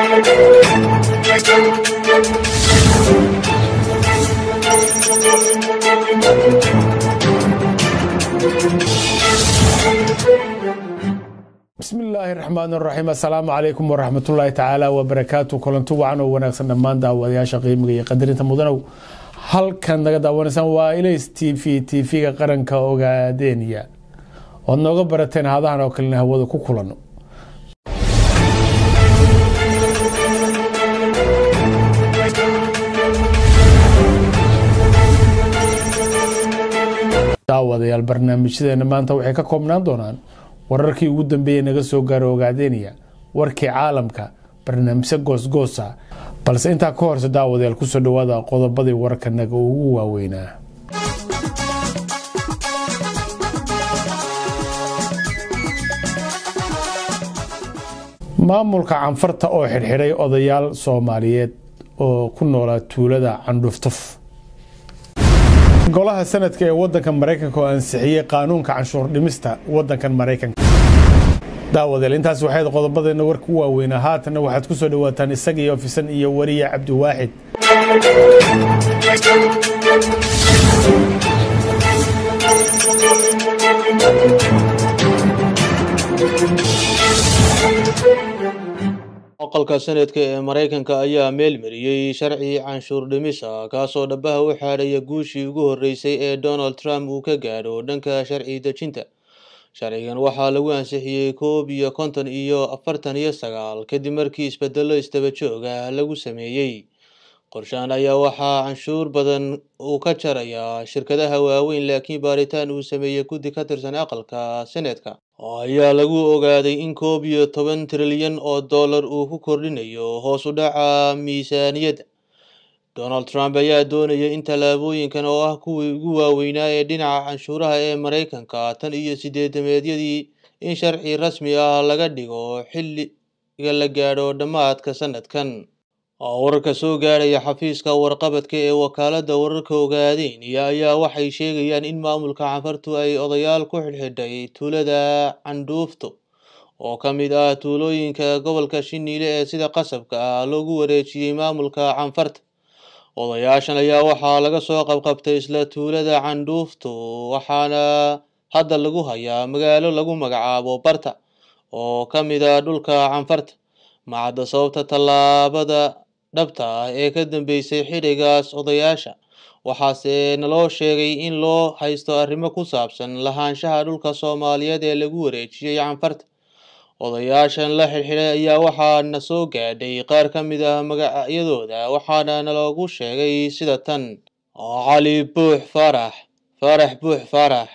bismi illaahi raxmaan raxiim assalaamu calaykum waraxmatullaahi tacaala wabarakaatu kulanti wacan oo wanaagsan dhammaan daawadayaasha qiimiga iyo qadarinta mudanow halkan naga daawanaysaan waa ilays t v t v-ga qaranka ogaadeeniya oad nooga barateen hadahan oo kalena hawada ku kulano daawadayaal barnaamijyadeena maanta waxay ka koobnaan doonaan wararkii ugu dambeeyey naga soo gaaro ogaadeeniya warkii caalamka barnaamijyo goosgoosa balse intaa ka horse daawadayaal kusoo dhawaada qodobadii wararkanaga ugu waaweynaa maamulka canfarta oo xidhxidhay odayaal soomaaliyeed oo ku noolaa tuulada candhuftuf golaha sanadka ee wadanka maraykanka oo ansixiyey qaanuunka canshuur dhimista wadankan maraykanka daawadeel intaas waxayd qodobadeena warka u waaweynaa haatanna waxaad ku soo dhawaataan isagii ofisan iyo wariya cabdiwaaxid aqalka sanadka ee maraykanka ayaa meelmariyey sharci canshuur dhimis ah kaasoo dhabaha u xaadhaya guushii ugu horreysay ee donald trump uu ka gaadho dhanka sharci dejinta sharcigan waxaa lagu ansixiyey koob iyo konton iyo afartan iyo sagaal kadib markii isbedelo istaba joog ah lagu sameeyey qorshaan ayaa waxaa canshuur badan uu ka jarayaa shirkadaha waaweyn laakiin baaritaan uu sameeyey guddi ka tirsan aqalka senetka ayaa lagu ogaaday in koob iyo toban trilyan oo dollar uu ku kordhinayo hoos u dhaca miisaaniyadda donald trump ayaa doonaya in tallaabooyinkan oo ah kuwii ugu waaweynaa ee dhinaca canshuuraha ee maraykanka tan iyo sideedameedyadii in sharci rasmi ah laga dhigo xilliga la gaadho dhammaadka sanadkan wararka soo gaaraya xafiiska warqabadka ee wakaaladda wararka ogaadeeniya ayaa waxay sheegayaan in maamulka canfartu ay odayaal ku xidhxidhay tuulada candhuufto oo ka mid ah tuulooyinka gobolka shiniile ee sida qasabka ah loogu wareejiyey maamulka canfarta odayaashan ayaa waxaa laga soo qabqabtay isla tuulada candhuufto waxaana hadda lagu hayaa magaalo lagu magacaabo barta oo ka mid ah dhulka canfarta macadda sababta tallaabada dhabta ah ee ka dambeysay xidhigaas odayaasha waxaase naloo sheegay in loo haysto arrimo ku saabsan lahaanshaha dhulka soomaaliyeed ee lagu wareejiyey canfarta odayaashan la xidhxidhay ayaa waxaana soo gaadhay qaar ka mid ah magacyadooda waxaana naloogu sheegay sida tan cali buux faarax faarax buux faarax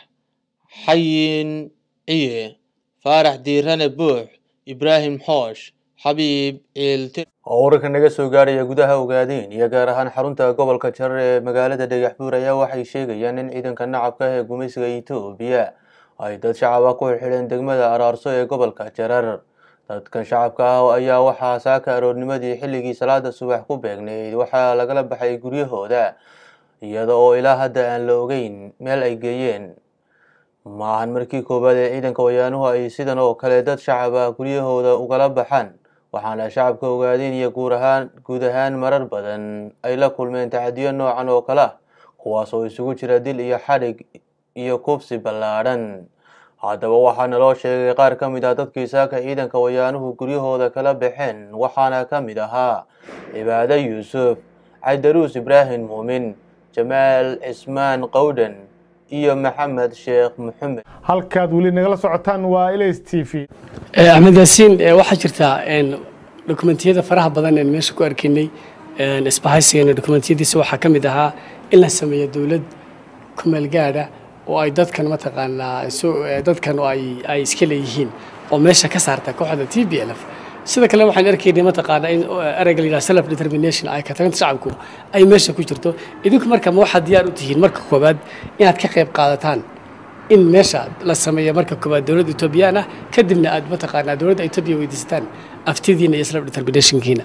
xayin ciye faarax diirane buux ibraahim xoosh xabiib ciilti oo wararka naga soo gaaraya gudaha ogaadeen iyo gaar ahaan xarunta gobolka jarar ee magaalada dhagaxbuur ayaa waxay sheegayaan in ciidanka nacabka ee gumaysiga etoobiya ay dad shacab ah ku xidhxidheen degmada araarso ee gobolka jarar dadkan shacabka ah ayaa waxaa saaka aroornimadii xilligii salaada subax ku beegnayd waxaa lagala baxay guryahooda iyada oo ilaa hadda aan la ogeyn meel ay geeyeen maahan markii koowaad ee ciidanka wayaanuhu ay sidan oo kale dad shacab ah guryahooda ugala baxaan waxaana shacabka ogaadeen iyo guur ahaan guud ahaan marar badan ay la kulmeen tacadiyo noocan oo kale ah kuwaas oo isugu jira dil iyo xadhig iyo kufsi ballaadhan haddaba waxaana loo sheegay qaar ka mid ah dadkii saaka ciidanka wayaanuhu guryahooda kala baxeen waxaana ka mid ahaa cibaado yuusuf caydaruus ibraahim muumin jamaal cismaan qowdhan iyo maxamed sheekh maxamed halkaad weli nagala socotaan waa ilays t v axmed yaasiin waxaa jirta dokumentiyada faraha badan een meesha ku arkaynay isbahaysigeena dokumentiyadiisa waxaa ka mid ahaa in la sameeyo dowlad kumeel gaadha oo ay dadkan mataqaanaa dadkan ay iska leeyihiin oo meesha ka saarta kooxda t b l f sida kale waxaan arkaynay mataqaanaa in ereyga la yidhaha self determination ay ka taganta shacabku ay meesha ku jirto idinku marka ma waxaad diyaar u tihiin marka koowaad inaad ka qayb qaadataan in meesha la sameeyo marka koowaad dowladda etoobiyaan ah kadibna aad mataqaanaa dowladda etoobiya weydiisataan aftidiina iyo self determinationkiina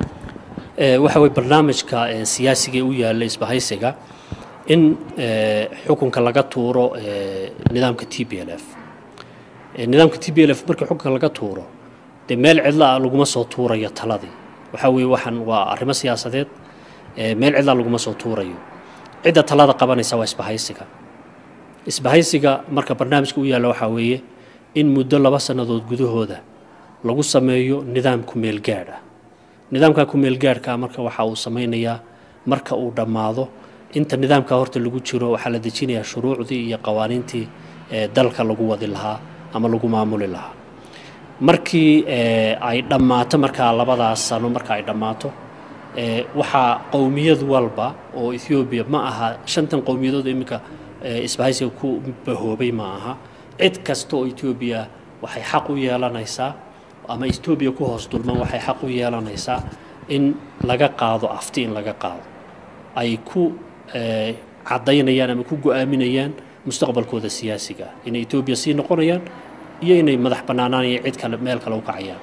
waxa weye barnaamijka siyaasiga u yaalla isbahaysiga in xukunka laga tuuro nidaamka t b l f nidaamka t b l f markii xukunka laga tuuro dee meel cidla ah laguma soo tuurayo taladii waxaa weeye waxaan waa arrimo siyaasadeed meel cidlaa laguma soo tuurayo cidda talada qabanaysa waa isbahaysiga isbahaysiga marka barnaamijka u yaalla waxaa weeye in muddo laba sannadood gudahooda lagu sameeyo nidaam kumeel gaadh ah nidaamka kumeel gaadhka marka waxa uu samaynayaa marka uu dhammaado inta nidaamka horta lagu jiro waxaa la dejinayaa shuruucdii iyo qawaaniintii dalka lagu wadi lahaa ama lagu maamuli lahaa markii ay dhammaato markaa labadaas sano marka ay dhammaato waxaa qowmiyad walba oo ethoobiya ma aha shantan qowmiyadood iminka isbahaysiga ku bahoobay ma aha cid kasta oo etoobiya waxay xaq u yeelanaysaa ama etoobiya ku hoos dulman waxay xaq u yeelanaysaa in laga qaado afti in laga qaado ay ku caddaynayaan ama ku go-aaminayaan mustaqbalkooda siyaasiga ah inay etoobiya sii noqonayaan iyo inay madax bannaanaan iyo cid kale meel kale u kacayaan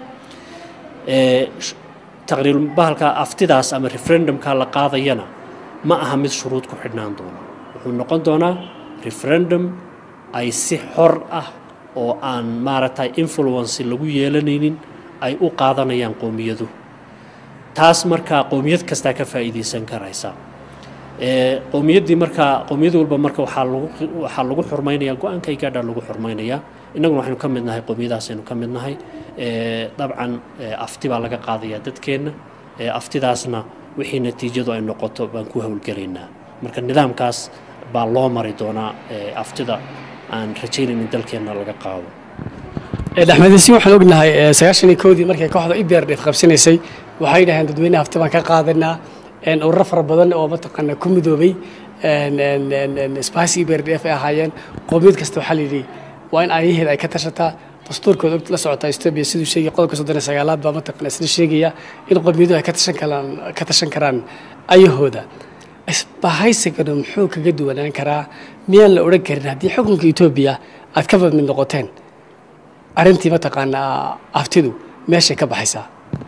taqriir bahalka aftidaas ama referendumka la qaadayana ma aha mid shuruud ku xidhnaan doona wuxuu noqon doonaa referendum ay si xor ah oo aan maaragtay influence lagu yeelanaynin ay u qaadanayaan qowmiyadu taas markaa qowmiyad kastaa ka faa'iidaysan karaysa qowmiyaddii markaa qowmiyad walba marka waxaa lagu waxaa lagu xurmaynayaa go-aankay gaadhaa lagu xurmaynayaa innaguna waxaynu ka mid nahay qowmiyadaasaynu ka mid nahay dabcan afti baa laga qaadayaa dadkeenna aftidaasna wixii natiijadu ay noqoto baan ku howlgelaynaa marka nidaamkaas baa loo mari doonaa aftida aan rajaynayn in dalkeenna laga qaado dhexmedisiin waxaan ognahay sagaashan iyo koodii markay kooxda iberdef qabsanaysay waxay dhaheen dadweyne hafti baan ka qaadanaa ururo fara badan oo mataqaana ku midoobay sbahasi iberdef ay ahaayeen qowmiyad kasta waxaa layidhi waa in aayaheeda ay ka tashataa dastuurkooda la socotaa etoobiya siduu sheegay qodobka soddon iyo sagaalaad baa mataqana isla sheegaya in qowmiyaduhu ay ka tashan karaan ka tashan karaan ayahooda isbahaysigana muxuu kaga duwanaan karaa miyaan la odhan karin haddii xukunka etoobiya aad ka mid noqoteen arrintii mataqaanaa aftidu meeshay ka baxaysaa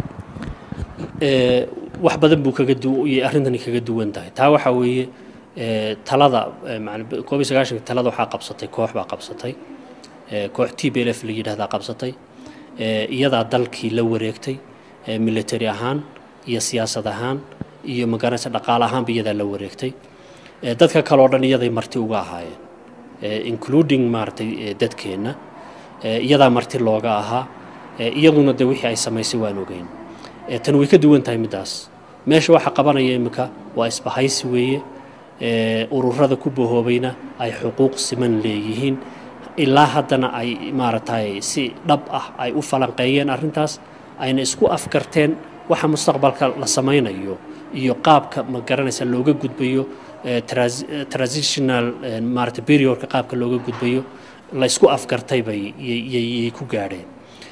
wax badan buu kaga duwayay arrintani kaga duwan tahay taa waxaa weeye talada koob iyo sagaashanka talada waxaa qabsatay koox baa qabsatay koox t b l f la yidhahdaa qabsatay iyadaa dalkii la wareegtay military ahaan iyo siyaasad ahaan iyo magaranaysa dhaqaale ahaanba iyadaa la wareegtay dadka kale oo dhan iyaday marti uga ahaayeen including maaragtay dadkeenna iyadaa marti looga ahaa iyaduna de wixii ay samaysay waan ogeyn tan way ka duwan tahay middaas meesha waxa qabanaya iminka waa isbahaysi weeye ururada ku bahoobayna ay xuquuq siman leeyihiin ilaa haddana ay maaragtay si dhab ah ay u falanqeeyeen arrintaas ayna isku afkarteen waxa mustaqbalka la samaynayo iyo qaabka ma garanaysa looga gudbayo transitional maarata periodka qaabka looga gudbayo la isku afkartay bay yay ku gaadheen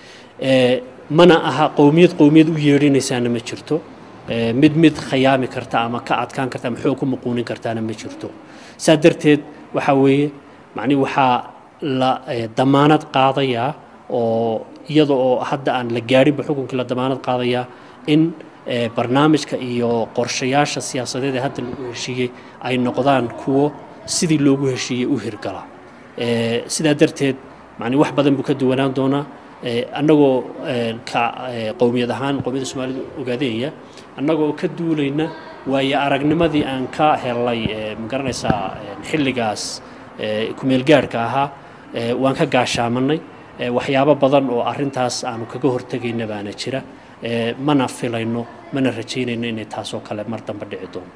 mana aha qowmiyad qowmiyad u yeedhinaysaana ma jirto mid mid khayaami karta ama ka adkaan karta ama xoog ku muquunin kartaana ma jirto saa darteed waxaa weeye macnihi waxaa la damaanad qaadayaa oo iyada oo hadda aan la gaadhinba xukunkii la damaanad qaadayaa in barnaamijka iyo qorshayaasha siyaasadeed ee hadda lagu heshiiyey ay noqdaan kuwo sidii loogu heshiiyey u hirgala sidaa darteed macni wax badan buu ka duwanaan doonaa annagoo ka qowmiyad ahaan qowmiyadda soomaalida ogaadeenya annagoo ka duulayna waayo aragnimadii aan ka helay magaranaysaa xilligaas kumeelgaadhka ahaa waan ka gaashaamanay waxyaabo badan oo arrintaas aanu kaga hortegayna baana jira mana filayno mana rajaynayno inay taasoo kale mar dambe dhici doonto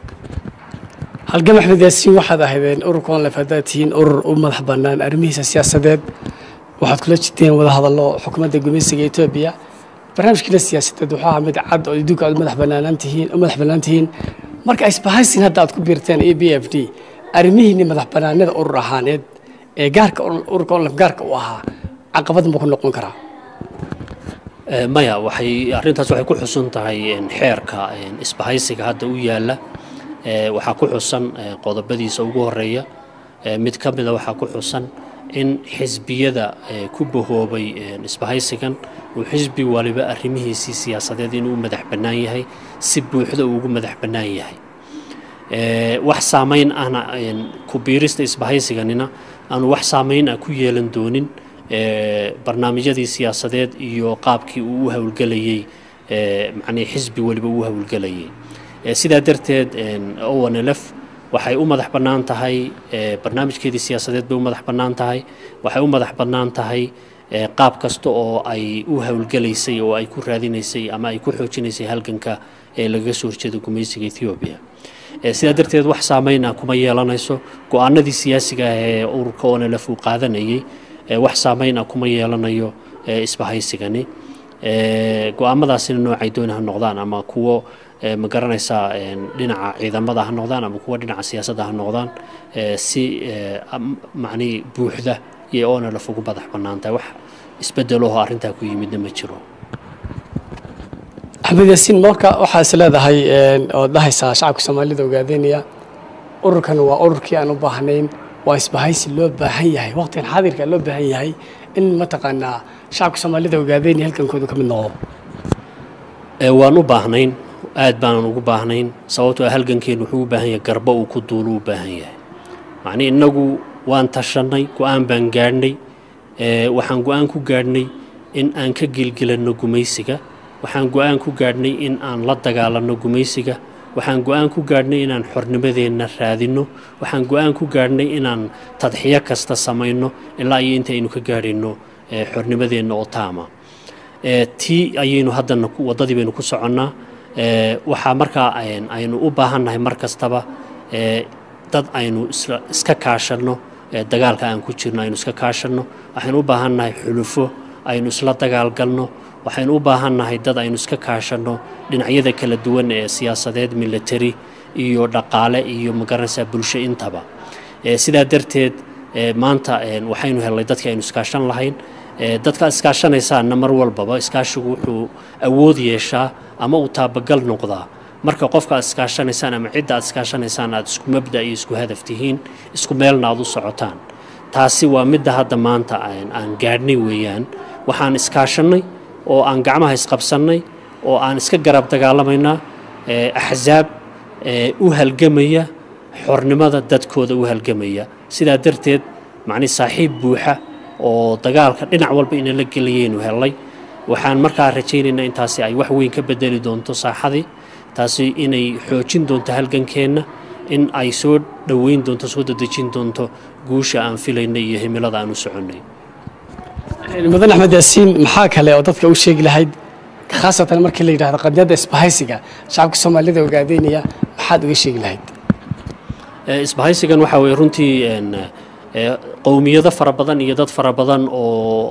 halgam axmed yaasiin waxaad ahaydeen ururka onlef haddaad tihiin urur u madax bannaan arrimihiisa siyaasadeed waxaad kula jirteen wada hadallo xukuumadda gumaysiga etoobiya barnaamijkiina siyaasadeed wuxuu ahaa mid cad oo idinku aad madax bannaanaan tihiin u madax bannaan tihiin marka isbahaysin hadda aad ku biirteen e b f d arrimihiinni madax bannaanida urur ahaaneed ee gaarka ururka onlef gaarka u ahaa caqabad ma ku noqon karaa maya waxay arrintaas waxay ku xusun tahay xeerka isbahaysiga hadda u yaalla waxaa ku xusan qodobadiisa ugu horeeya mid ka mida waxaa ku xusan in xisbiyada ku bahoobay isbahaysigan uu xisbi waliba arrimihiisii siyaasadeed inuu madax bannaan yahay si buuxda uu ugu madax bannaan yahay wax saamayn ahna ku biirista isbahaysiganina aanu wax saamayn ah ku yeelan doonin barnaamijyadii siyaasadeed iyo qaabkii uu u howlgelayay macnii xisbi weliba uu howlgelayay sidaa darteed onlf waxay u madax bannaan tahay barnaamijkeedii siyaasadeed bay u madax bannaan tahay waxay u madax bannaan tahay qaab kasta oo ay u howlgelaysay oo ay ku raadinaysay ama ay ku xoojinaysay halganka ee lagaga soo horjeeda gumaysiga ethoobiya sidaa darteed wax saameyna kuma yeelanayso go-aanadii siyaasiga ah ee ururka onlf uu qaadanayay wax saameyna kuma yeelanayo isbahaysigani go-aamadaasina noocay dooni ha noqdaan ama kuwo ma garanaysaa dhinaca ciidamada ha noqdaan ama kuwo dhinaca siyaasadda ha noqdaan si macnii buuxda iyo onlf ugu madax bannaan tahay wax isbedeloho arrintaa ku yimidna ma jiro axmed yaasiin marka waxaa is leedahay ood dhahaysaa shacabka soomaalida ogaadeynaya ururkan waa ururkii aan u baahnayn waa isbahaysi loo baahan yahay waqtigan xaadirka loo baahan yahay in mataqaanaa shacabka soomaalida ogaadeynaya halkankooda ka mid noqdo waan u baahnayn aad baanan ugu baahnayn sababtoo ah halgankeenu wuxuu u baahan yahay garba uu ku duulu u baahan yahay macnii innagu waan tashannay go-aan baan gaadhnay waxaan go-aan ku gaadhnay in aan ka gelgelanno gumaysiga waxaan go-aan ku gaadhnay in aan la dagaalanno gumaysiga waxaan go-aan ku gaadhnay inaan xornimadeenna raadinno waxaan go-aan ku gaadhnay inaan tadxiyo kasta samayno ilaa iyo inta aynu ka gaadhayno xornimadeenna oo taama tii ayaynu haddana waddadii baynu ku soconnaa waxaa markaa aynu u baahannahay mar kastaba dad aynu iska kaashanno dagaalka aan ku jirno aynu iska kaashanno waxaynu u baahannahay xulufo aynu isla dagaalgalno waxaynu u baahannahay dad aynu iska kaashanno dhinacyada kala duwan ee siyaasadeed military iyo dhaqaale iyo magaranaysaa bulsho intaba sidaa darteed maanta waxaynu helnay dadkii aynu iskaashan lahayn dadka iskaashanaysaanna mar walbaba iskaashigu wuxuu awood yeeshaa ama uu taabagal noqdaa marka qofka aad iskaashanaysaan ama cidda aad iskaashanaysaan aad isku mabda iyo isku hadaf tihiin isku meelna aad u socotaan taasi waa midda hadda maanta aan gaadhnay weeyaan waxaan iskaashannay oo aan gacmaha isqabsannay oo aan iska garab dagaalamaynaa axsaab u halgamaya xornimada dadkooda u halgamaya sidaa darteed macnii saaxiib buuxa oo dagaalka dhinac walba inala gelayaynu hellay waxaan markaa rajaynaynaa intaasi ay wax weyn ka bedeli doonto saaxadii taasi inay xoojin doonto halgankeenna in ay soo dhoweyn doonto soo dadejin doonto guusha aan filaynay iyo himilada aan u soconnay mudan axmed yaasiin maxaa kale oo dadka u sheegi lahayd khaasatan markii la yidhahdo qadiyadda isbahaysiga shacabka soomaalida ogaadeynaya maxaad uga sheegi lahayd isbahaysigan waxaa weye runtii qowmiyado fara badan iyo dad fara badan oo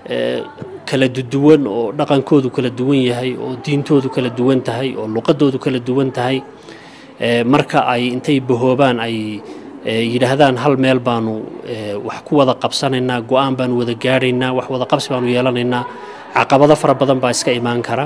kala duwan oo dhaqankoodu kala duwan yahay oo diintoodu kala duwan tahay oo luqadoodu kala duwan tahay marka ay intay bahoobaan ay yidhaahdaan hal meel baanu wax ku wada qabsanaynaa go-aan baanu wada gaadhaynaa wax wada qabsi baanu yeelanaynaa caqabado fara badan baa iska imaan kara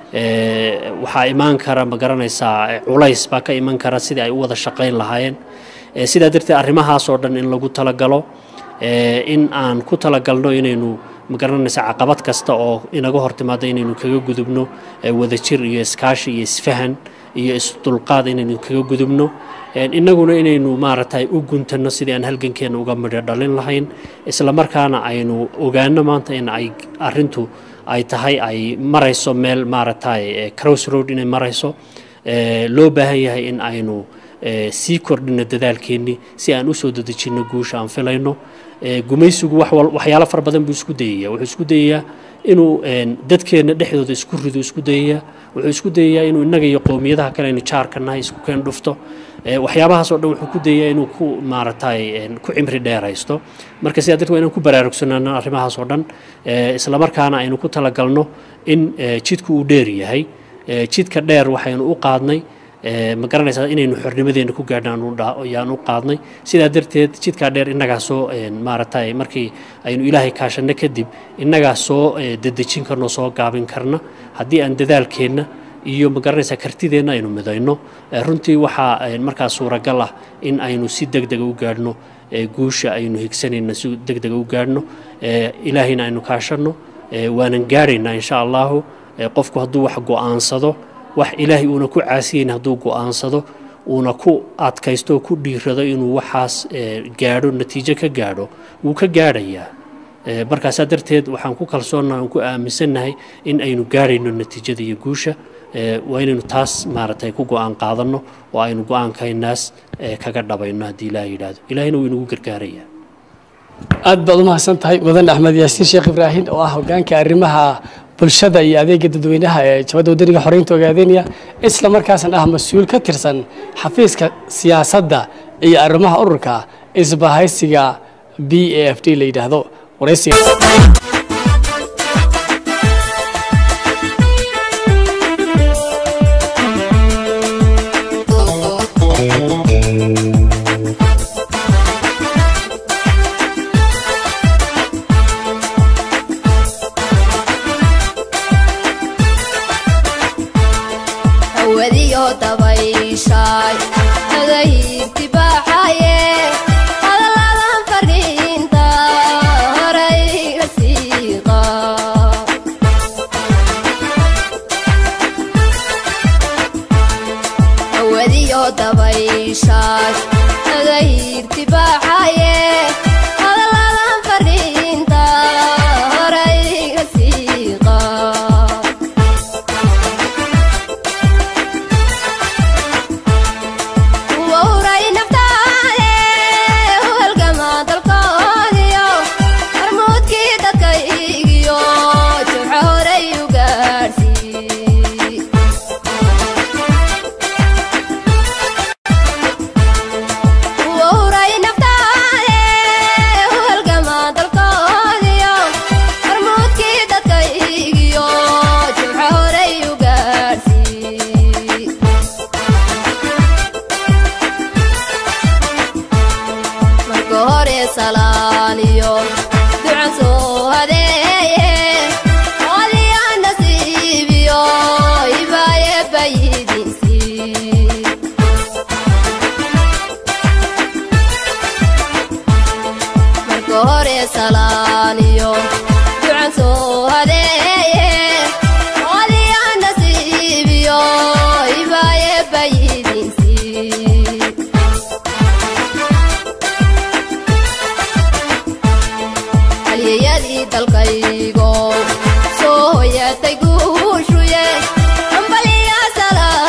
waxaa imaan kara ma garanaysaa culays baa ka iman kara sidii ay u wada shaqayn lahaayeen sidaa darteed arrimahaas oo dhan in lagu talagalo in aan ku talagalno inaynu ma garanaysa caqabad kasta oo inaga hor timaada inaynu kaga gudubno wadajir iyo iskaashi iyo isfahan iyo isdulqaad inaynu kaga gudubno innaguna inaynu maaragtay u guntanno sidii aan halgankeena uga midho dhalin lahayn islamarkaana aynu ogaano maanta in ay arintu ay tahay ay marayso meel maaragtay cross road inay marayso loo baahan yahay in aynu sii kordhino dadaalkeennii si aan usoo dadejinno guusha aan filayno gumaysigu waxyaalo fara badan buu isku dayaya wuxuu isku dayayaa inuu dadkeenna dhexdooda isku rido isku dayayaa wuxuu isku dayayaa inuu innaga iyo qowmiyadaha kale aynu jaarka nahay isku keen dhufto waxyaabahaas oo dhan wuxuu ku dayayaa inuu ku maaragtay ku cimri dheeraysto marka sidaa darteed waa inaan ku baraarugsanaano arrimahaas oo dhan islamarkaana aynu ku talagalno in jidku uu dheer yahay jidka dheer waxaynu u qaadnay ma garanaysaa inaynu xornimadeena ku gaadhaan u qaadnay sidaa darteed jidkaa dheer innagaa soo maaragtay markii aynu ilaahay kaashanno kadib innagaa soo dedejin karno soo gaabin karna haddii aan dadaalkeenna iyo ma garanaysaa kartideenna aynu midayno runtii waxaa markaa suuragal ah in aynu si deg dega u gaadhno guusha aynu higsanayna si deg dega u gaadhno ilaahayna aynu kaashanno waanan gaadhaynaa insha allahu qofku hadduu wax go'aansado wax ilaahay uuna ku caasiyeyn hadduu go'aansado uuna ku adkaysto oo ku dhiirado inuu waxaas gaadho natiijo ka gaadho wuu ka gaadhayaa markaasaa darteed waxaan ku kalsoonnaha aan ku aaminsannahay in aynu gaarayno natiijada iyo guusha waa inaynu taas maaragtay ku go-aan qaadanno oo aynu go-aankaynaas kaga dhabayno haddii ilaah yidhaahdo ilaahina wuu inagu gargaarayaa aad baad u mahadsan tahay mudan axmed yaasiin sheekh ibraahim oo ah hogaanka arrimaha bulshada iyo adeega dadweynaha ee jabadda wadaniga xoreynta ogaadeynaya isla markaasna ah mas-uul ka tirsan xafiiska siyaasadda iyo arrimaha ururka isbahaysiga b a f d la yidhaahdo waraysiga dalkaygo soo hoyatay guushuye ambaliya salaam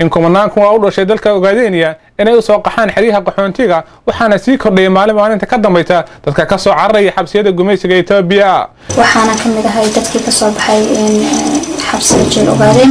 in kumanaan kuwa u dhashay dalka ogaadeniya inay u soo qaxaan xeryaha qaxoontiga waxaana sii kordhayay maalin maalinta ka dambaysa dadka ka soo cararaya xabsiyada gumaysiga etoobiya waxaana ka mid ahay dadkii kasoo baxay xabsiga jeel ogaadeen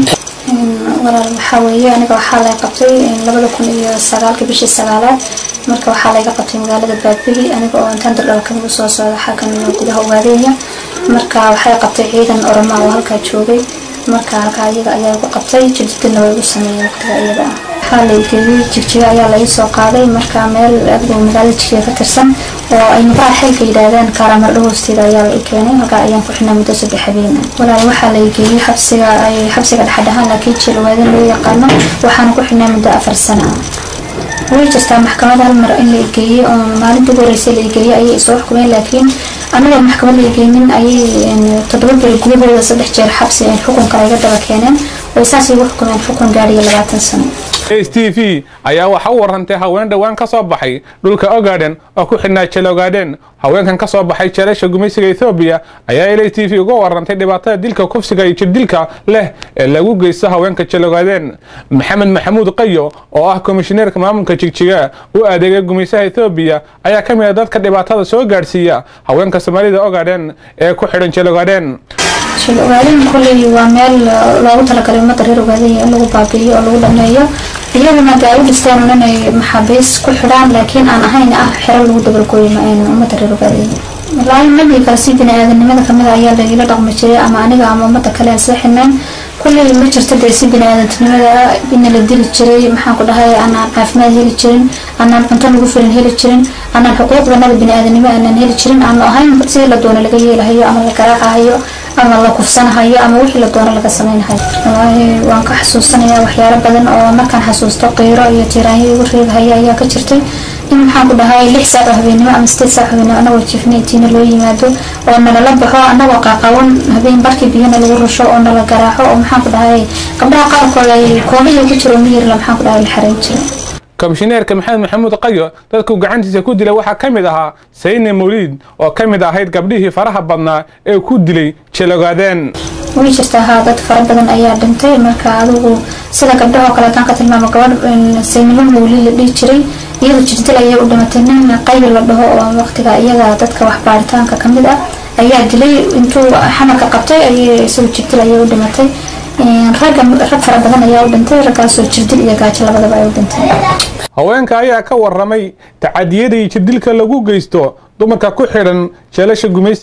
walaal waxaa weeye aniga waxaa lay qabtay labada kun iyo sagaalka bishii sagaalaad marka waxaa layga qabtay magaalada baadbegi aniga oo intaan dardhaba kamid usoo socda xakan gudaha ogaadeenya marka waxay qabtay ciidan oroma oo halkaa joogay marka halkaa iyaga ayaa igu qabtay jirdilna waa igu sameeyey waqtiga iyada ah waxaa laygeeyey jigjiga ayaa laga soo qaaday marka meel adigoo magaalada jigjiga ka tirsan oo ay maqaa xilka yidhaahdaan kaaraamardho hoosteeda ayaa la i keenay halkaa ayaan ku xidhnaa muddo saddex habeen walaal waxaa laygeeyey xabsiga ay xabsiga dhexdhexaan laakiin jeelwaadan loo yaqaano waxaana ku xidhnaa muddo afar sano ah way jirtaa maxkamad hal mar in la igeeyey oo maalintii ugu horeysay la igeeyey ayay isoo xukumeen laakiin anagoo maxkamad la igeynin ayay toddoba beri gudahooda saddex jeer xabsi xukunka layga daba keeneen way saas igu xukumeen xukun gaadhiya labaatan sano s t v ayaa waxa u warantay haween dhowaan ka soo baxay dhulka ogaadhen oo ku xidhnaa jeel ogaadhen haweenkan ka soo baxay jeelasha gumaysiga ethoobiya ayaa l t v uga warantay dhibaatada dilka kufsiga iyo jirdilka leh ee lagu geysto haweenka jeel ogaadeen maxamed maxamuud qayo oo ah komishineerka maamulka jigjiga u adeegay gumaysaha ethoobiya ayaa ka mid a dadka dhibaatada soo gaadhsiiya haweenka soomaalida ogaadhen ee ku xidhan jeel ogaadhen jeel ogaadeen kolley waa meel loogu talagalay ummadda reer ogaadenya in lagu baabi'iyo oo lagu dhameeyo iyaguna de ay u dhisteen un inay maxaabiis ku xidhaan laakiin aan ahayn ah xero lagu dabalgooyo ummadda reer ogaadenya wallaahi madii kale si bini-aadanimada kamid ayaa lagila dhaqmi jiray ama aniga ama ummadda kale aan sii xidhnayn kulley ma jirto dee si bini-aadantinimada ina la dili jiray maxaan ku dhahay anaan caafimaad heli jirin anaan cunto nagu filan heli jirin anaan xuquuqdanada bini-aadanimo aanaan heli jirin aanu ahayn sidii la doono laga yeelahayo ama la garaacahayo ama la kufsanahayo ama wixii la doono laga samaynahayo wallaahi waan ka xasuusanayaa waxyaalo badan oo markaan xasuusto qiiro iyo tiiraanyo igu reegahaya ayaa ka jirtay in maxaan ku dhahay lix saac oo habeenimo ama sideed saac habeenimo anagoo jiifnaytiina loo yimaado oo nalala baxo anagoo qaqawan habeen barkii biyana lagu rusho oo nala garaaco oo maxaan ku dhahay gabdhaha qaarkood ay koobiya ku jiro miyirla maxaan ku dhahay la xareyn jiray komishineerka maxamed maxamuud qayo dadku gacantiisa ku dilay waxaa ka mid ahaa sayne mawliid oo ka mid ahayd gabdhihii faraha badnaa ee ku dilay jeelogaadeen way jirtaa haa dad fara badan ayaa dhintay marka adigu sida gabdhahoo kale haddaan ka tilmaamo gabadh saynimo mawliid la dhihi jiray iyada jirdil ayay u dhimatay nin qayo la dhaho oo waqtiga iyaga dadka wax baaritaanka kamid ah ayaa dilay intuu xamarka qabtay ayay isagu jirdil ayay u dhimatay ragga rag fara badan ayaa u dhintay raggaasoo jirdil iyo gaajo labadaba ay u dhintay haweenka ayaa ka waramay tacadiyada iyo jirdilka lagu geysto dumarka ku xidhan jeelasha gumaysi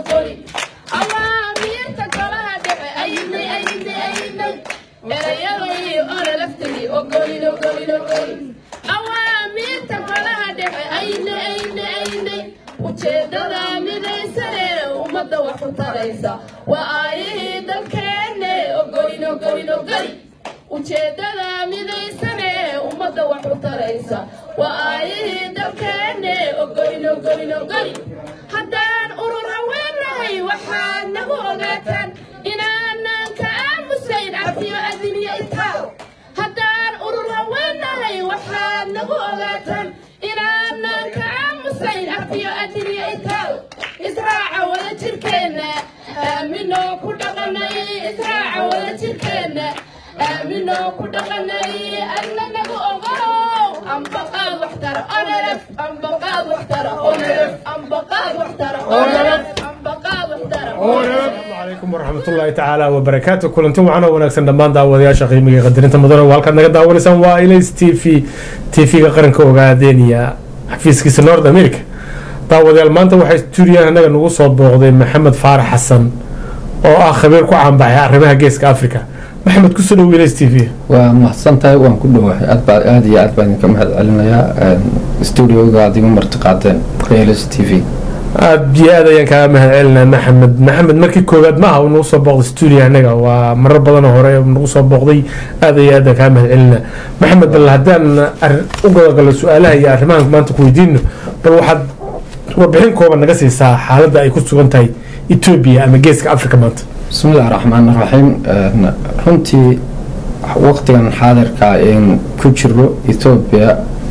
ujeedada midaysane ummadda wax ku taraysa waa aayihii dalkeenne ogoyn ogoyn ogoli ujeedada midaysane ummadda wax ku taraysa waa aayihii dalkeenne ogoyn ogoyn ogoli haddaan urur haweenahay waxaad nagu ogaataan inaanan ka aamusayn cafiyo adiniyo itaal haddaan urur haweenahay waxaad nagu ogaataan inaanan ka aamusayn cafiyo adiniyo itaal israaca wada jirkeenna aaminoo ku dhaqanay israaca wada jirkeenna aaminoo ku dhaqanay alla nagu ogow ambaqaad waxtara onelef ambaqaad waxtara onelef ambaqaad waxtara onelef ambaqaad waxtara عليكم ورحمة الله تعالى وبركاته كلنتم معنا ونكسن دمان داودياشا قيمة قدرين مدنة والكاد نقد داونيسان وإليس تي في تي في قرنك وقادينيا xafiiska kiisa nord america daawadayaal maanta waxaa stuudiyaha innaga nagu soo booqday maxamed faarax xasan oo ah khabiir ku caanbaxay arrimaha geeska africa maxamed kusoo dhow ls t v waa mahadsan tahay waan ku dhowahay aad baa aada iyo aad baan idinka mahad celinayaa stuudioga aad igu martiqaadeen ls t v aada iyo aad ayaan kaaga mahad celinaa maxamed maxamed markii koowaad ma aha uu nagu soo booqday stuudiyaha innaga waa marar badanoo hore nagu soo booqday aada iyo aad aan kaaga mahad celinaa maxamed bal haddaan u gadagalno su-aalaha iyo arrimahan maanta ku weydiino bal waxaad warbixin kooban naga siisaa xaaladda ay ku sugan tahay etoobiya ama geeska africa maanta bismi illahi raxmaan raxiim runtii waqtigan xaadirka in ku jiro ethoobiya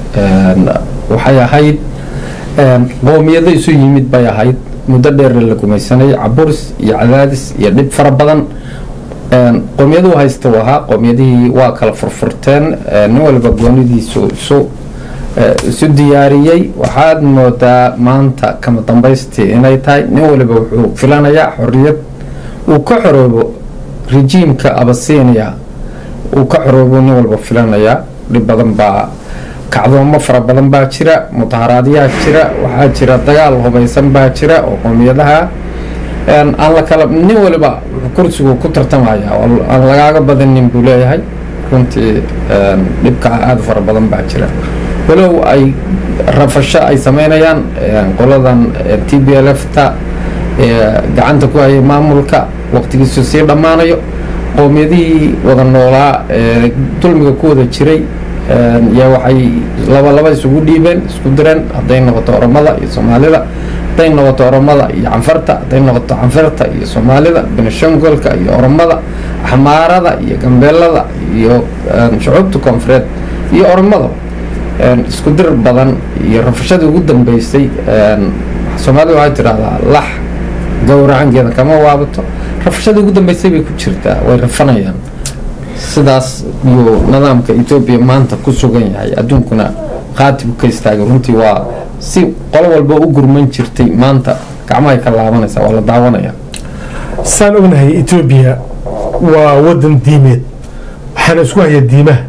waxay ahayd qoomiyado isu yimid bay ahayd muddo dheer la gumaysanay caburis iyo cadaadis iyo dhib fara badan qoomiyaduu haysta u ahaa qoomiyadihii waa kala furfurteen nin walba goonidiisu isu isu diyaariyey waxaad moodaa maanta kama dambaystii inay tahay nin waliba wuxuu filanayaa xorriyad uu ka xoroobo rejiimka abasiiniya uu ka xoroobo nin walba filanayaa dhib badan baa kacdoomo fara badan baa jira mudaharaadyaa jira waxaa jira dagaal hubaysan baa jira oo qoomiyadaha aan la kala nin waliba wuxuu kursigu ku tartamaya aan lagaaga badanin buu leeyahay runtii dhibka aada fara badan baa jira walow ay rafasho ay sameynayaan qoladan t b l f ta gacanta ku hayay maamulka waqtigiisu sii dhammaanayo qoomiyadihii wada noolaa dulmiga ku wada jiray yaa waxay laba laba isugu dhiibeen isku direen hadday noqoto oromada iyo soomaalida hadday noqoto oromada iyo canfarta hadday noqoto canfarta iyo soomaalida benishangolka iyo oromada axmaarada iyo gambeelada iyo shucuubta koonfureed iyo oromada isku dir badan iyo rafashadii ugu dambeysay soomaalida waxay tidhahdaa lax gowracangeeda kama waabato rafashadii ugu dambeysay bay ku jirtaa way rafanayaan sidaas yuu nidaamka etoobiya maanta ku sugan yahay adduunkuna qaatib ka istaagay runtii waa si qolo walba u gurman jirtay maanta gacmahay ka laabanaysaa waa la daawanaya saan ognahay etoobiya waa wadan diimeed waxaana isku haya diimaha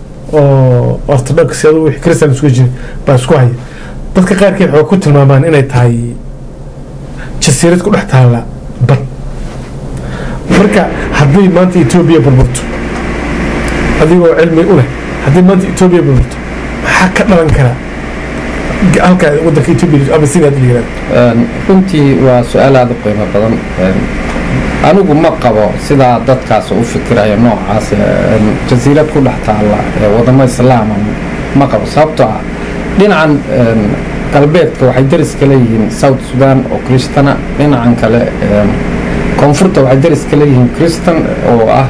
oo orthodox adu wixii christian isku jiri baa isku haya dadka qaarkeed waxay ku tilmaamaan inay tahay jasiirad ku dhex taalla bad marka hadday maanta etoobiya burburto adigoo cilmi u leh haddii maanta etoobiya burburto maxaa ka dhalan kara halka wadanka etoobiya ama sidaad la yirahdo runtii waa su-aal aada u qiimo badan anigu ma qabo sidaa dadkaas u fikiraya noocaas jasiirad ku dhex taalla wadamo islaama ma qabo sababtoo ah dhinacan galbeedka waxay daris ka leeyihiin south sudan oo kristana dhinacan kale koonfurta waxay daris ka leeyihiin kristan oo ah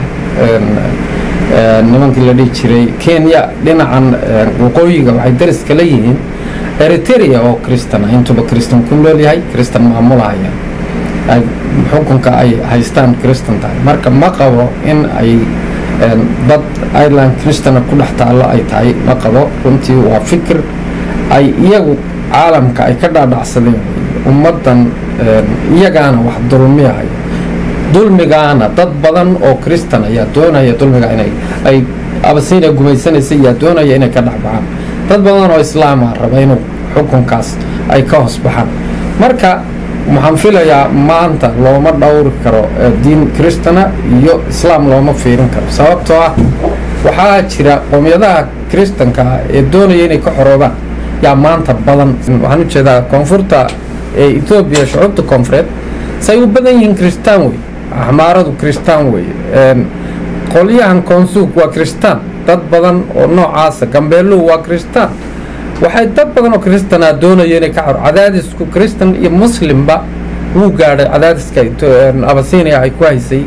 nimankii la dhihi jiray kenya dhinacan waqooyiga waxay daris ka leeyihiin eritrea oo kristan ah intuba kristan ku nool yahay kristan maamulahaya xukunka ay haystaan kristan tahay marka ma qabo in ay dad ireland kristana ku dhex taallo ay tahay ma qabo runtii waa fikir ay iyagu caalamka ay ka dhaadhacsadeen ummaddan iyagaana wax dulmiyahay dulmigaana dad badan oo kristan ayaa doonaya dulmiga inay ay abasiina gumaysanaysa ayaa doonaya inay ka dhexbaxaan dad badan oo islaama raba inuu xukunkaas ay ka hoos baxaan marka waxaan filayaa maanta looma dhowri karo diin kristana iyo islaam looma fiirin karo sababtoo ah waxaa jira qoomiyadaha kristanka ee doonaya inay ka xoroobaan yaa maanta badan waxaan ujeedaa koonfurta ee etoobiya shucuubta koonfureed say u badan yihiin kristaan wey axmaaradu kristaan wey qolyahan koonsuug waa kristaan dad badan oo noocaasa gambeeluhu waa kristaan waxay dad badan oo kristanaa doonaya inay ka xoro cadaadisku kristan iyo muslimba wuu gaadhay cadaadiska abasinia ay ku haysay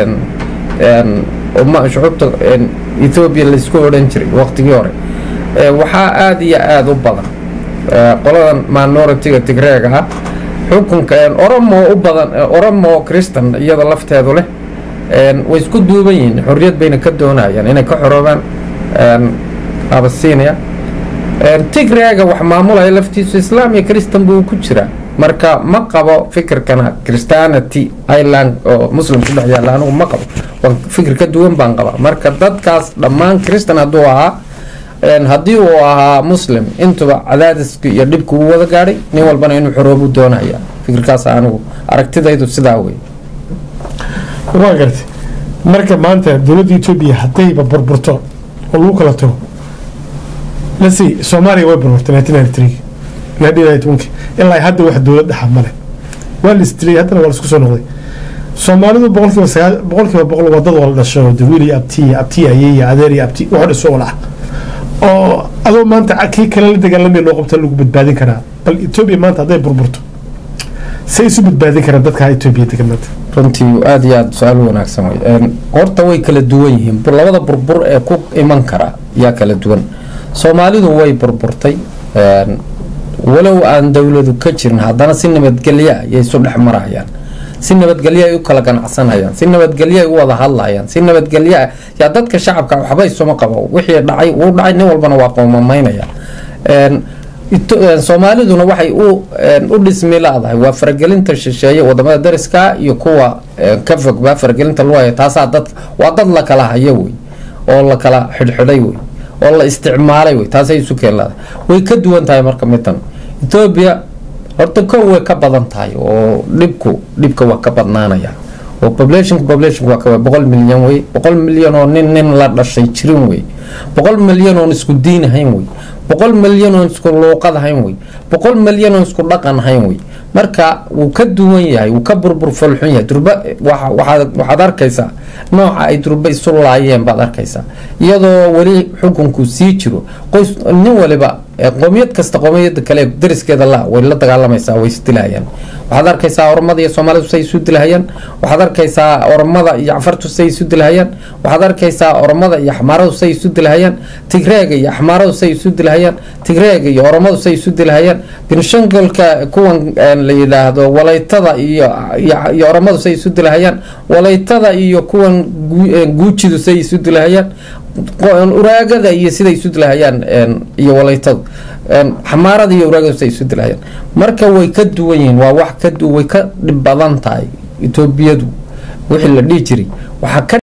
shucuubta ethoobiya laysku odhan jiray waqtigii hore waxaa aada iyo aada u badan qoladan minoritiga tigreega ah xukunka oromo u badan oromo kristan iyada lafteedu leh way isku duuban yihiin xorriyad bayna ka doonayaan inay ka xoroobaan abasinia tigreega wax maamulaya laftiisu islaam iyo kristan buu ku jiraa marka ma qabo fikirkana christianity ireland oo muslim ku dhex yaalla anigu ma qabo waa fikir ka duwan baan qabaa marka dadkaas dhammaan kristan hadduu ahaa haddii uu ahaa muslim intuba cadaadiska iyo dhibka uu wada gaadhay nin walbana inuu xoroobu doonaya fikirkaas anigu aragtidaydu sidaa wey waa gartay marka maanta dowladda etoobiya haddayba burburto oo lagu kala tago lasi soomaaliya way burburtay nineteen ninety three nineteen ninety one ilaa hadda wax dowlad dhaxa male waa la istilay haddana waa la isku soo noqday soomaalidu boqolkiiba sagaal boqolkiiba boqol wadada waa la dhasho dawiil iyo abti iyo abti ayey iyo adeer iyo abti wax dhiso wala ah oo adoo maanta kii kale la dagaalamaya loo qabta lagu badbaadin karaa bal etoobiya maanta hadday burburto say isu badbaadin karaan dadka etoobiya degan maanta runtii aada iyo aada su-aal wanaagsan wey horta way kala duwan yihiin labada burbur ee ku iman kara yaa kala duwan soomaalidu way burburtay walow aan dowladu ka jirin haddana si nabadgelya ayay isu dhex marayaan si nabadgelyo ay u kala ganacsanayaan si nabadgelyo ay u wada hadlayaan si nabadgelyo ah yaa dadka shacabka waxba isuma qabo wixii dhacay wuu dhacay nin walbana waa qoomamaynaya Een, Ito- een, soomaaliduna waxay u een, u dhismi laadahay waa faragelinta shisheeye wadamada dariska iyo kuwa een, ka fogba faragelinta lagu haya taasaa dad waa dad la kala hayo wey oo la kala xidhxidhay wey oo la isticmaalay wey taasay isu keen laadahay way ka duwan tahay marka midan etoobiya horta kow way ka badan tahay oo dhibku dhibka waa ka badnaanaya oo populationka population waa ka boqol milyan wey boqol milyan oo nin nin la dhashay jirin wey boqol milyan oon isku diin ahayn wey boqol milyan oon isku luuqad ahayn wey boqol milyan oon isku dhaqan ahayn wey marka wuu ka duwan yahay wuu ka burbur folxun yahay durba waxa- waxaad waxaad arkaysaa nooca ay durba isu laayeen baad arkaysaa iyadoo weli xukunku sii jiro qoys nin waliba ee qoomiyad kasta qoomiyada kale ee dariskeeda la way la dagaalamaysaa way isdilahayaan waxaad arkaysaa oromada iyo soomaalidu say isu dilahayaan waxaad arkaysaa oromada iyo cafartu say isu dilahayaan waxaad arkaysaa oromada iyo axmaaradu say isu dilahayaan tigreega iyo axmaaradu say isu dilahayaan tigreega iyo oromadu say isu dilahayaan benshangolka kuwan een, la yidhaahdo walaytada iyo iyo- iyo oromadu say isu dilahayaan walaytada iyo kuwan gu- een, guujidu say isu dilahayaan qo- uraagada iyo siday isu dilahayaan een, iyo walaytadu een, xamaarada iyo uraagadu siday isu dilahayaan marka way ka duwan yihiin waa wax ka du- way ka dhib badan tahay etoobiyadu wixii la dhihi jiray waxaa ka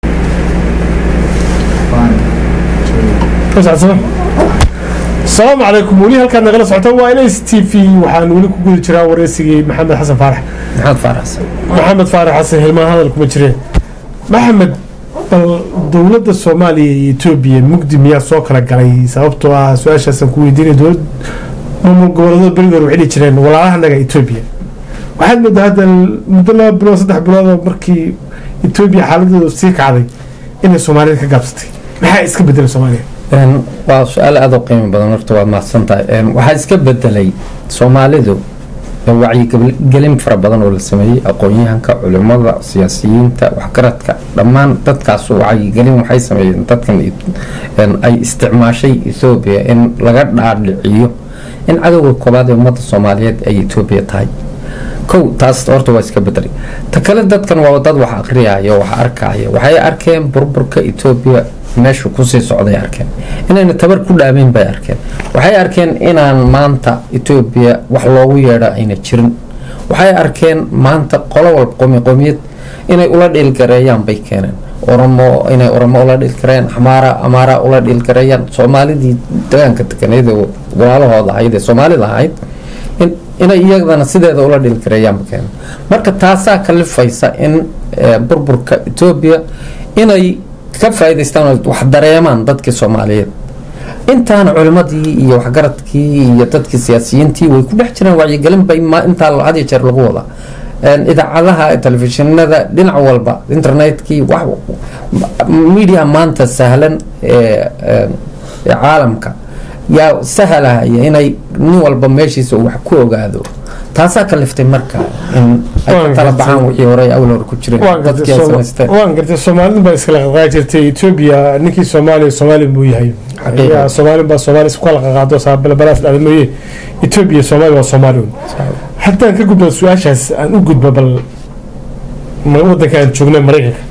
asalaamu calaykum weli halkaad nagala socota waa ls t v waxaan weli ku guda jiraa wareysigii maxamed xasan faarax maxamed faaraxsan maxamed faarax xasan hilmaan hadal kuma jireen maxamed bal dowladda soomaaliya iyo etoobiya mugdi miyaa soo kala galay sababtoo ah su-aashaasaan ku weydiinaya dowlad maamul goboleedo berigoor waxay dhihi jireen walaalahanaga etoobiya waxaad moodaa hadda muddo laba bilood saddex bilood oo markii etoobiya xaaladooda sii kacday inay soomaalida ka gaabsatay maxaa iska bedelay soomaaliya Een, waa su-aal aada u qiimo badan horta waad mahadsan tahay Een, waxaa iska bedelay soomaalidu ee wacyigelin fara badan oo la sameeyey aqoon-yahanka culimada siyaasiyiinta waxgaradka dhammaan dadkaas wacyigelin waxay sameeyeen dadkan een, ay isticmaashay ethoobiya in laga dhaadhiciyo in cadowga koobaad ee ummadda soomaaliyeed ay etoobiya tahay kow taas horta waa iska bedelay ta kale dadkan waa dad wax aqriyaya wax arkaya waxay arkeen burburka etoobiya meeshu kusii socday arkeen inayna tabar ku dhaameyn bay arkeen waxay arkeen inaan maanta etoobiya wax loogu yeedha ayna jirin waxay arkeen maanta qolo walba qomi qomiyad inay ula dhiilgareeyaan bay keeneen oromo inay oromo ula dhiilgareeyaan amaara amaara ula dhiilgareeyaan soomaalidii degaanka deganeed ee walaalahooda ahayd ee soomaalida ahayd in inay iyadana sideeda ula dhilgareeyaanba keeneen marka taasaa kalifaysa in eh, burburka etoobiya inay ka faa'iidaystaan oo wax dareemaan dadkii soomaaliyeed intaana culimadii iyo waxgaradkii iyo dadkii siyaasiyiintii way ku dhex jiraan wacyigelin bay ma intaa had iyo jeer lagu wadaa Een, idaacadaha telefishinada dhinac walba internetkii wax media maanta sahlan ee ee ee caalamka yaa sahalahaya inay nin walba meeshiisa uu wax ku ogaado taasaa kaliftay marka in ay ka tala baxaan wixii hore ay awal hore ku jireen waan dadkii ay samaysteen waan gartay soomaalidin baa iskala qaqaa jirtay etoobiya ninkii soomaaliya soomaali buu yahay Xaqiiqa. Yaa soomaali baa soomaali isku kala qaqaado saabalabalaas dhacda mooye etoobiya soomaali waa soomaali un haddaan ka gudbo su-aashaas aan u gudbo bal ma- wadanka aan joogna maraykanka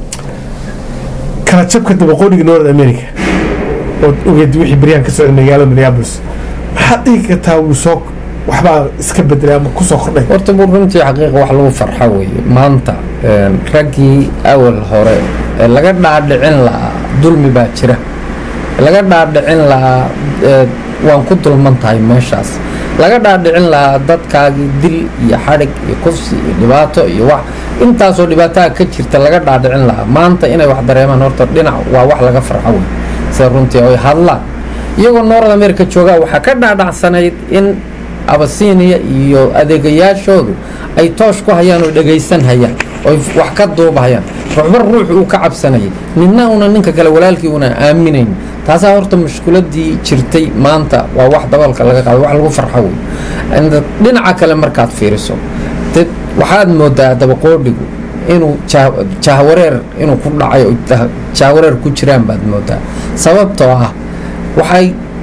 kala jabka dabaqooniga north america oo ogeed wixii baryahan ka socda magaalada minneapolis maxaad dhigi kartaa wuu soo waxbaa iska bedelay ama kusoo kordhay horta buu runtii xaqiiqa wax lagu farxa weeye maanta een, raggii awal hore ee laga dhaadhicin lahaa dulmi baa jira laga dhaadhicin lahaa ee, waan ku dulman tahay meeshaas laga dhaadhicin lahaa dadkaagii dil iyo xadhig iyo kufsi iyo dhibaato iyo wax intaasoo dhibaataa ka jirta laga dhaadhicin lahaa maanta inay wax dareemaan horta dhinac waa wax laga farxo wey sida runtii oy hadlaan iyagoo north america joogaa waxaa ka dhaadhacsanayd in abasiiniya iyo adeegayaashoodu ay toosh ku hayaan oo dhegaysan hayaan oy wax ka duubahayaan ruuxba ruux uu ka cabsanayay ninna una ninka kale walaalkii una aaminayn taasaa horta mushkiladii jirtay maanta waa wax dabalka laga qaado wax lagu farxo wey And dhinaca kale markaad fiiriso dad waxaad moodaa dabaqoodhigu inuu jah- jahwareer inuu ku dhacay oo jah- jahwareer ku jiraan baad moodaa sababtoo ah waxay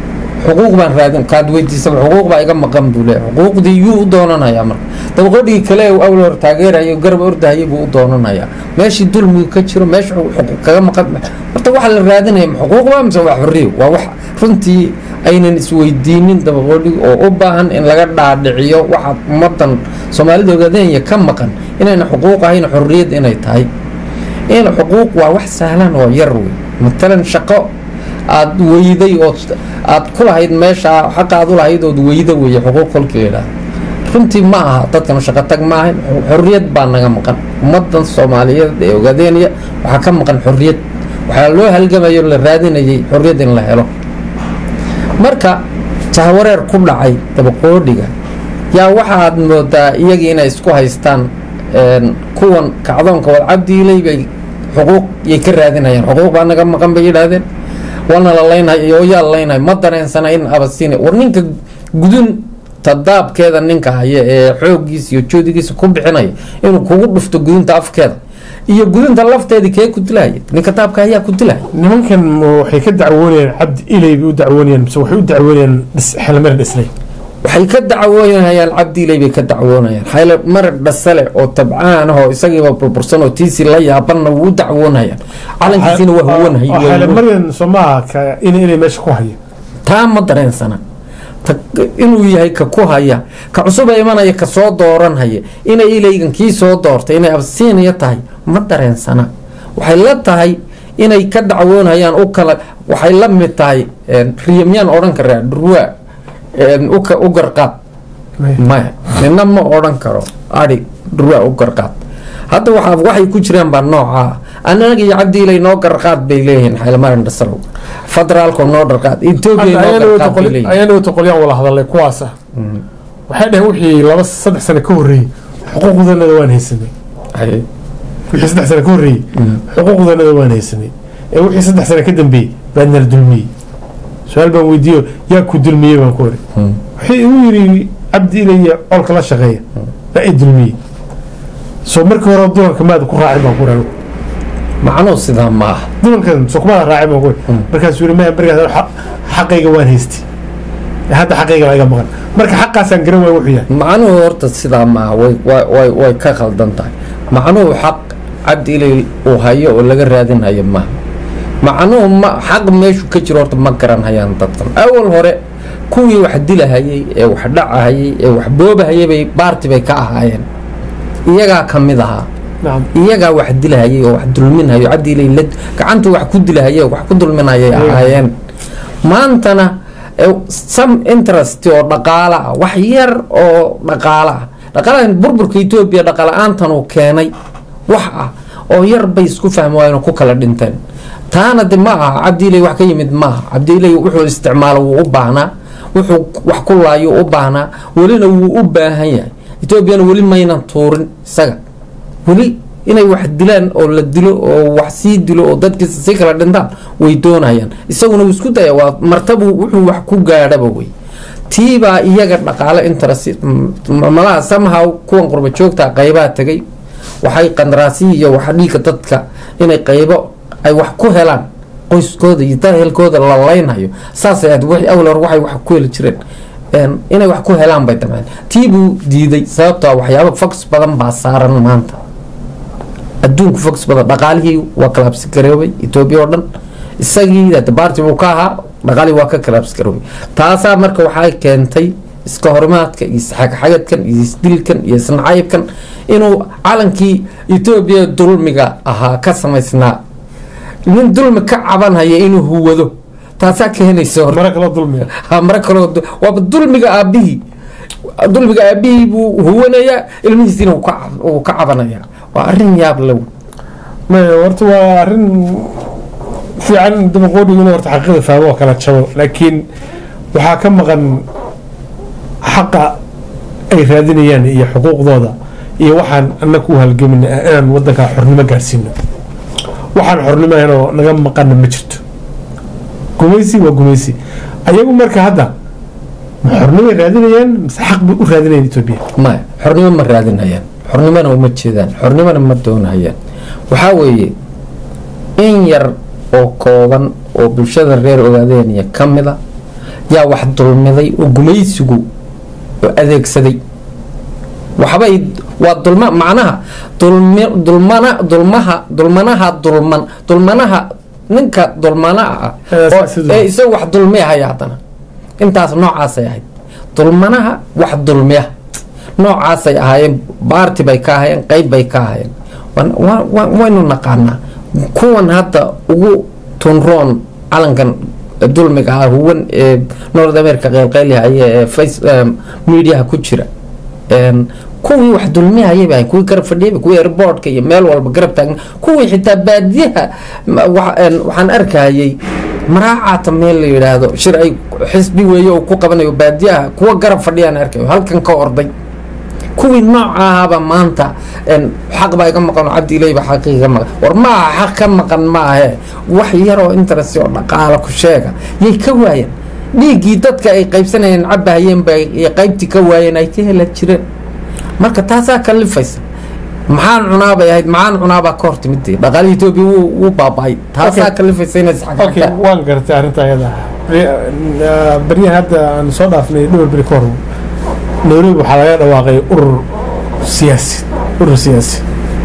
xuquuq baan raadin kaad weydiisaba xuquuq baa iga maqan buu leeyahay xuquuqdii yuu u doonanayaa marka dabaqodhigii kale uu awla hor taageerayo garab ordahayay buu u doonanayaa meeshii dulmigu ka jiro meesha xuquuq kaga maqan horta waxa la raadinaya ma xuquuq baa mise waa xorriyo waa wax runtii aynan isweydiinin dabaqodhig oo u baahan in laga dhaadhiciyo waxa ummadan soomaalida ogaadenya ka maqan inayna xuquuq ahayn xorriyad inay tahay in xuquuq waa wax sahlan oo yar wey matalan shaqo aad weyday oo aad ku lahayd meesha xaqa aad u lahayd ood weyda weeye xuquuq kolkii la yidhaahdo runtii ma aha dadkan shaqo tag ma ahayn xorriyad baa naga maqan ummadan soomaaliyeed ee ogaadeenaya waxaa ka maqan xorriyad waxaa loo halgamayo la raadinayay xorriyad in la helo marka jahwareer ku dhacay dabaqoodhiga yaa waxaad moodaa iyagii inay isku haystaan kuwan kacdoonka wad cabdiiley bay xuquuq yay ka raadinayaan xuquuq baa naga maqan bay yidhaahdeen waana la laynhay oo yaa laynhay ma dareensana in abasiina war ninka gudun tadaabkeeda ninka haya ee xooggiisa iyo joodigiisa ku bixinaya inuu kugu dhufto gudunta afkeeda iyo gudunta lafteedii kee ku dilahaya ninka daabka ayaa ku dilahaya nimankan waxay ka dacwoonayaan cabdi ilay bay u dacwoonayaan mise waxay u dacwoonayaan xelmar dhislay waxay ka dacwoonayaan cabdiiley bay ka dacwoonayaan xayla marag dhasale oo tabcaan ah oo isagiiba burbursan oo tiisii la yaabanna wuu u dacwoonayaan calankiisina waa huwanhay xelmaryan soomaaha ka in inay meesha ku hayo taa ma dareensana inuu yahay ka ku haya ka cusuba imanaya ka soo dooranhaya inay ilaygan kii soo doortay inay absiinaya tahay ma dareensana waxay la tahay inay ka dacwoonhayaan u kala waxay la mid tahay riyamyaan odhan karaa dhurwaa u garqaad maya nina ma odhan karo ari dhurwaa u garqaad hadda waxa waxay ku jiraan baa noocaa anaga iyo cabdiilay noo garqaad bay leeyihiin xaylmarin dhasalow federaalko noo dharqaad etoobiya noo garqaad bay leeyihiin ayaana toqolyaan wala hadalay kuwaasa waxay dhaheen wixii laba saddex sano ka horreeyey xuquuqdanada waan haysanay wixii saddex sano ka horreeyey xuquuqdanada waan haysanay ee wixii saddex sano ka dambeeyey baa nala dulmiyey su-aal baan weydiiyo yaa ku dulmiyey baan ku ori waxay igu yidhi cabdi ilaya colka la shaqeeya baa i dulmiyey soo markii hore dulanka maada ku raacin baan ku ori macnuhu sidaa ma aha dulankan soo kumaada raacin baan ku ori markaasuu yidhi maya markaas xaqayga waan haystay hadda xaqayga baa iga maqan marka xaqaasaan garan waay wuxuu yahay macnuhu horta sidaa ma aha way way way ka khaldan tahay macnuhu xaq cabdi ilay uu hayo oo laga raadinhayo maaha macnuhu ma xaq meeshu ka jiro horta ma garanhayaan dadkan awal hore kuwii wax dilahayay ee wax dhacahayay ee wax boobahayay bay baarti bay ka ahaayeen iyagaa ka mid ahaa iyagaa wax dilahayay oo wax dulminhayo cabdiilay la gacantu wax ku dilahayay oo wax ku dulminayay ahaayeen maantana some interest oo dhaqaala ah wax yar oo dhaqaala ah dhaqaalahan burburka etoobiya dhaqala-aantan uu keenay wax ah oo yar bay isku fahmi waayeen oo ku kala dhinteen taana de ma aha cabdiiley wax ka yimid maaha cabdiiley wuxuu isticmaalo wuu u baahnaa wuxuu wax ku laayo u baahnaa welina wuu u baahan yahay etoobiyana weli maynan tuurin isaga weli inay wax dilaan oo la dilo oo wax sii dilo oo dadkiisa si kala dhintaan way doonayaan isaguna wuu isku daya waa martabu wuxuu wax ku gaadhaba wey tiibaa iyaga dhaqaale interest malaha somehow kuwan qurba joogta qaybaha tegay waxay qandaraasiyi iyo wax dhiiga dadka inay qaybo ay wax ku helaan qoyskooda iyo dahelkooda la laynhayo saasay aad wixii awal hore waxay wax ku heli jireen inay wax ku helaan bay damceen tii buu diiday sababtoo waxyaaba fox badan baa saaran maanta adduunku fox badan dhaqaalihii waa kalaabsi garoobay etoobiya oo dhan isagii baarti buu ka ahaa dhaqaalihii waa ka kalaabsi garoobay taasaa marka waxay keentay iska horimaadka iyo isxagxagadkan iyo isdilkan iyo isnacaybkan inuu calankii etoobiya dulmiga ahaa ka samaysnaa nin dulmi ka cabanhaya inuu huwado taasaa keenaysa mara kaloo dulmiga mara kaloo waaba dulmiga aabihii dulmiga aabihii buu huwanayaa ilmihiisiina uu ka cabanaya waa arrin yaab low maya horta waa arrin fiican dabaqoodhigu inuu horta xaqiiqda fahmo oo kala jabo laakiin waxaa ka maqan xaqa ay raadinayaan iyo xuquuqdooda iyo waxaan annaga u halgamina inaan wadankaa xornimo gaadhsiino waxaan xornimo ahayn oo naga maqana ma jirto gumaysi waa gumaysi ayagu marka hadda ma xornimoay raadinayaan mise xaq bay u raadinayaan etoobiya maya xornimo ma raadinhayaan xornimona uma jeedaan xornimona ma doonhayaan waxaa weeye in yar oo kooban oo bulshada reer ogaadeeniya ka mid a yaa wax dulmiday oo gumaysigu adeegsaday waxbay waa dulma macnaha dulmi dulmana dulmaha dulmanaha dulman dulmanaha ninka dulmanaha ah Eh, oo- sidoo- ee isaga wax dulmiyahaya haddana intaas noocaasay ahayd dulmanaha wax dulmiya noocaasay ahaayeen baarti bay ka ahaayeen qeyb bay ka ahaayeen Waan- waa- waa- waynu naqaanaa kuwan hadda ugu tunroon calankan dulmiga ah huwan ee north america qeylqeylihaya ee face em, mediaha ku jira Een, kuwii wax dulmihayay bay kuwii garab fadhiyay kuwii airportka iyo meel walba garab taagan kuwii xitaa baadiyaha ma- wa- een, waxaan arkayay maraacata meel la yidhaahdo shir ay xisbi weeye oo ku qabanayo baadiyaha kuwa garab fadhiyaan arkayo halkan ka orday kuwii nooca ahaaba maanta een, xaq baa iga maqan oo cabdi ilay baa xaq iga maqan war maaha xaq ka maqan maahe wax yaroo interest oo dhaqaala ku sheega yay ka waayeen dhiiggii dadka ay qaybsanayeen cabahayeen bay iyo qaybtii ka waayeen ay ka hela jireen marka taasaa kalifaysa maxaan cunaa bay ahayd maxaan cunaabaa ka hortimidee dhaqaalihii etoobiya wuu wuu baaba'ay taasaa Okay. kalifaysa inay okay isxaqxaqtaan waan gartay arrinta ayada baryahan hadda aan soo dhaafnay dhowr beri ka hor nairobi waxaa laga dhawaaqay urur siyaasi urur siyaasi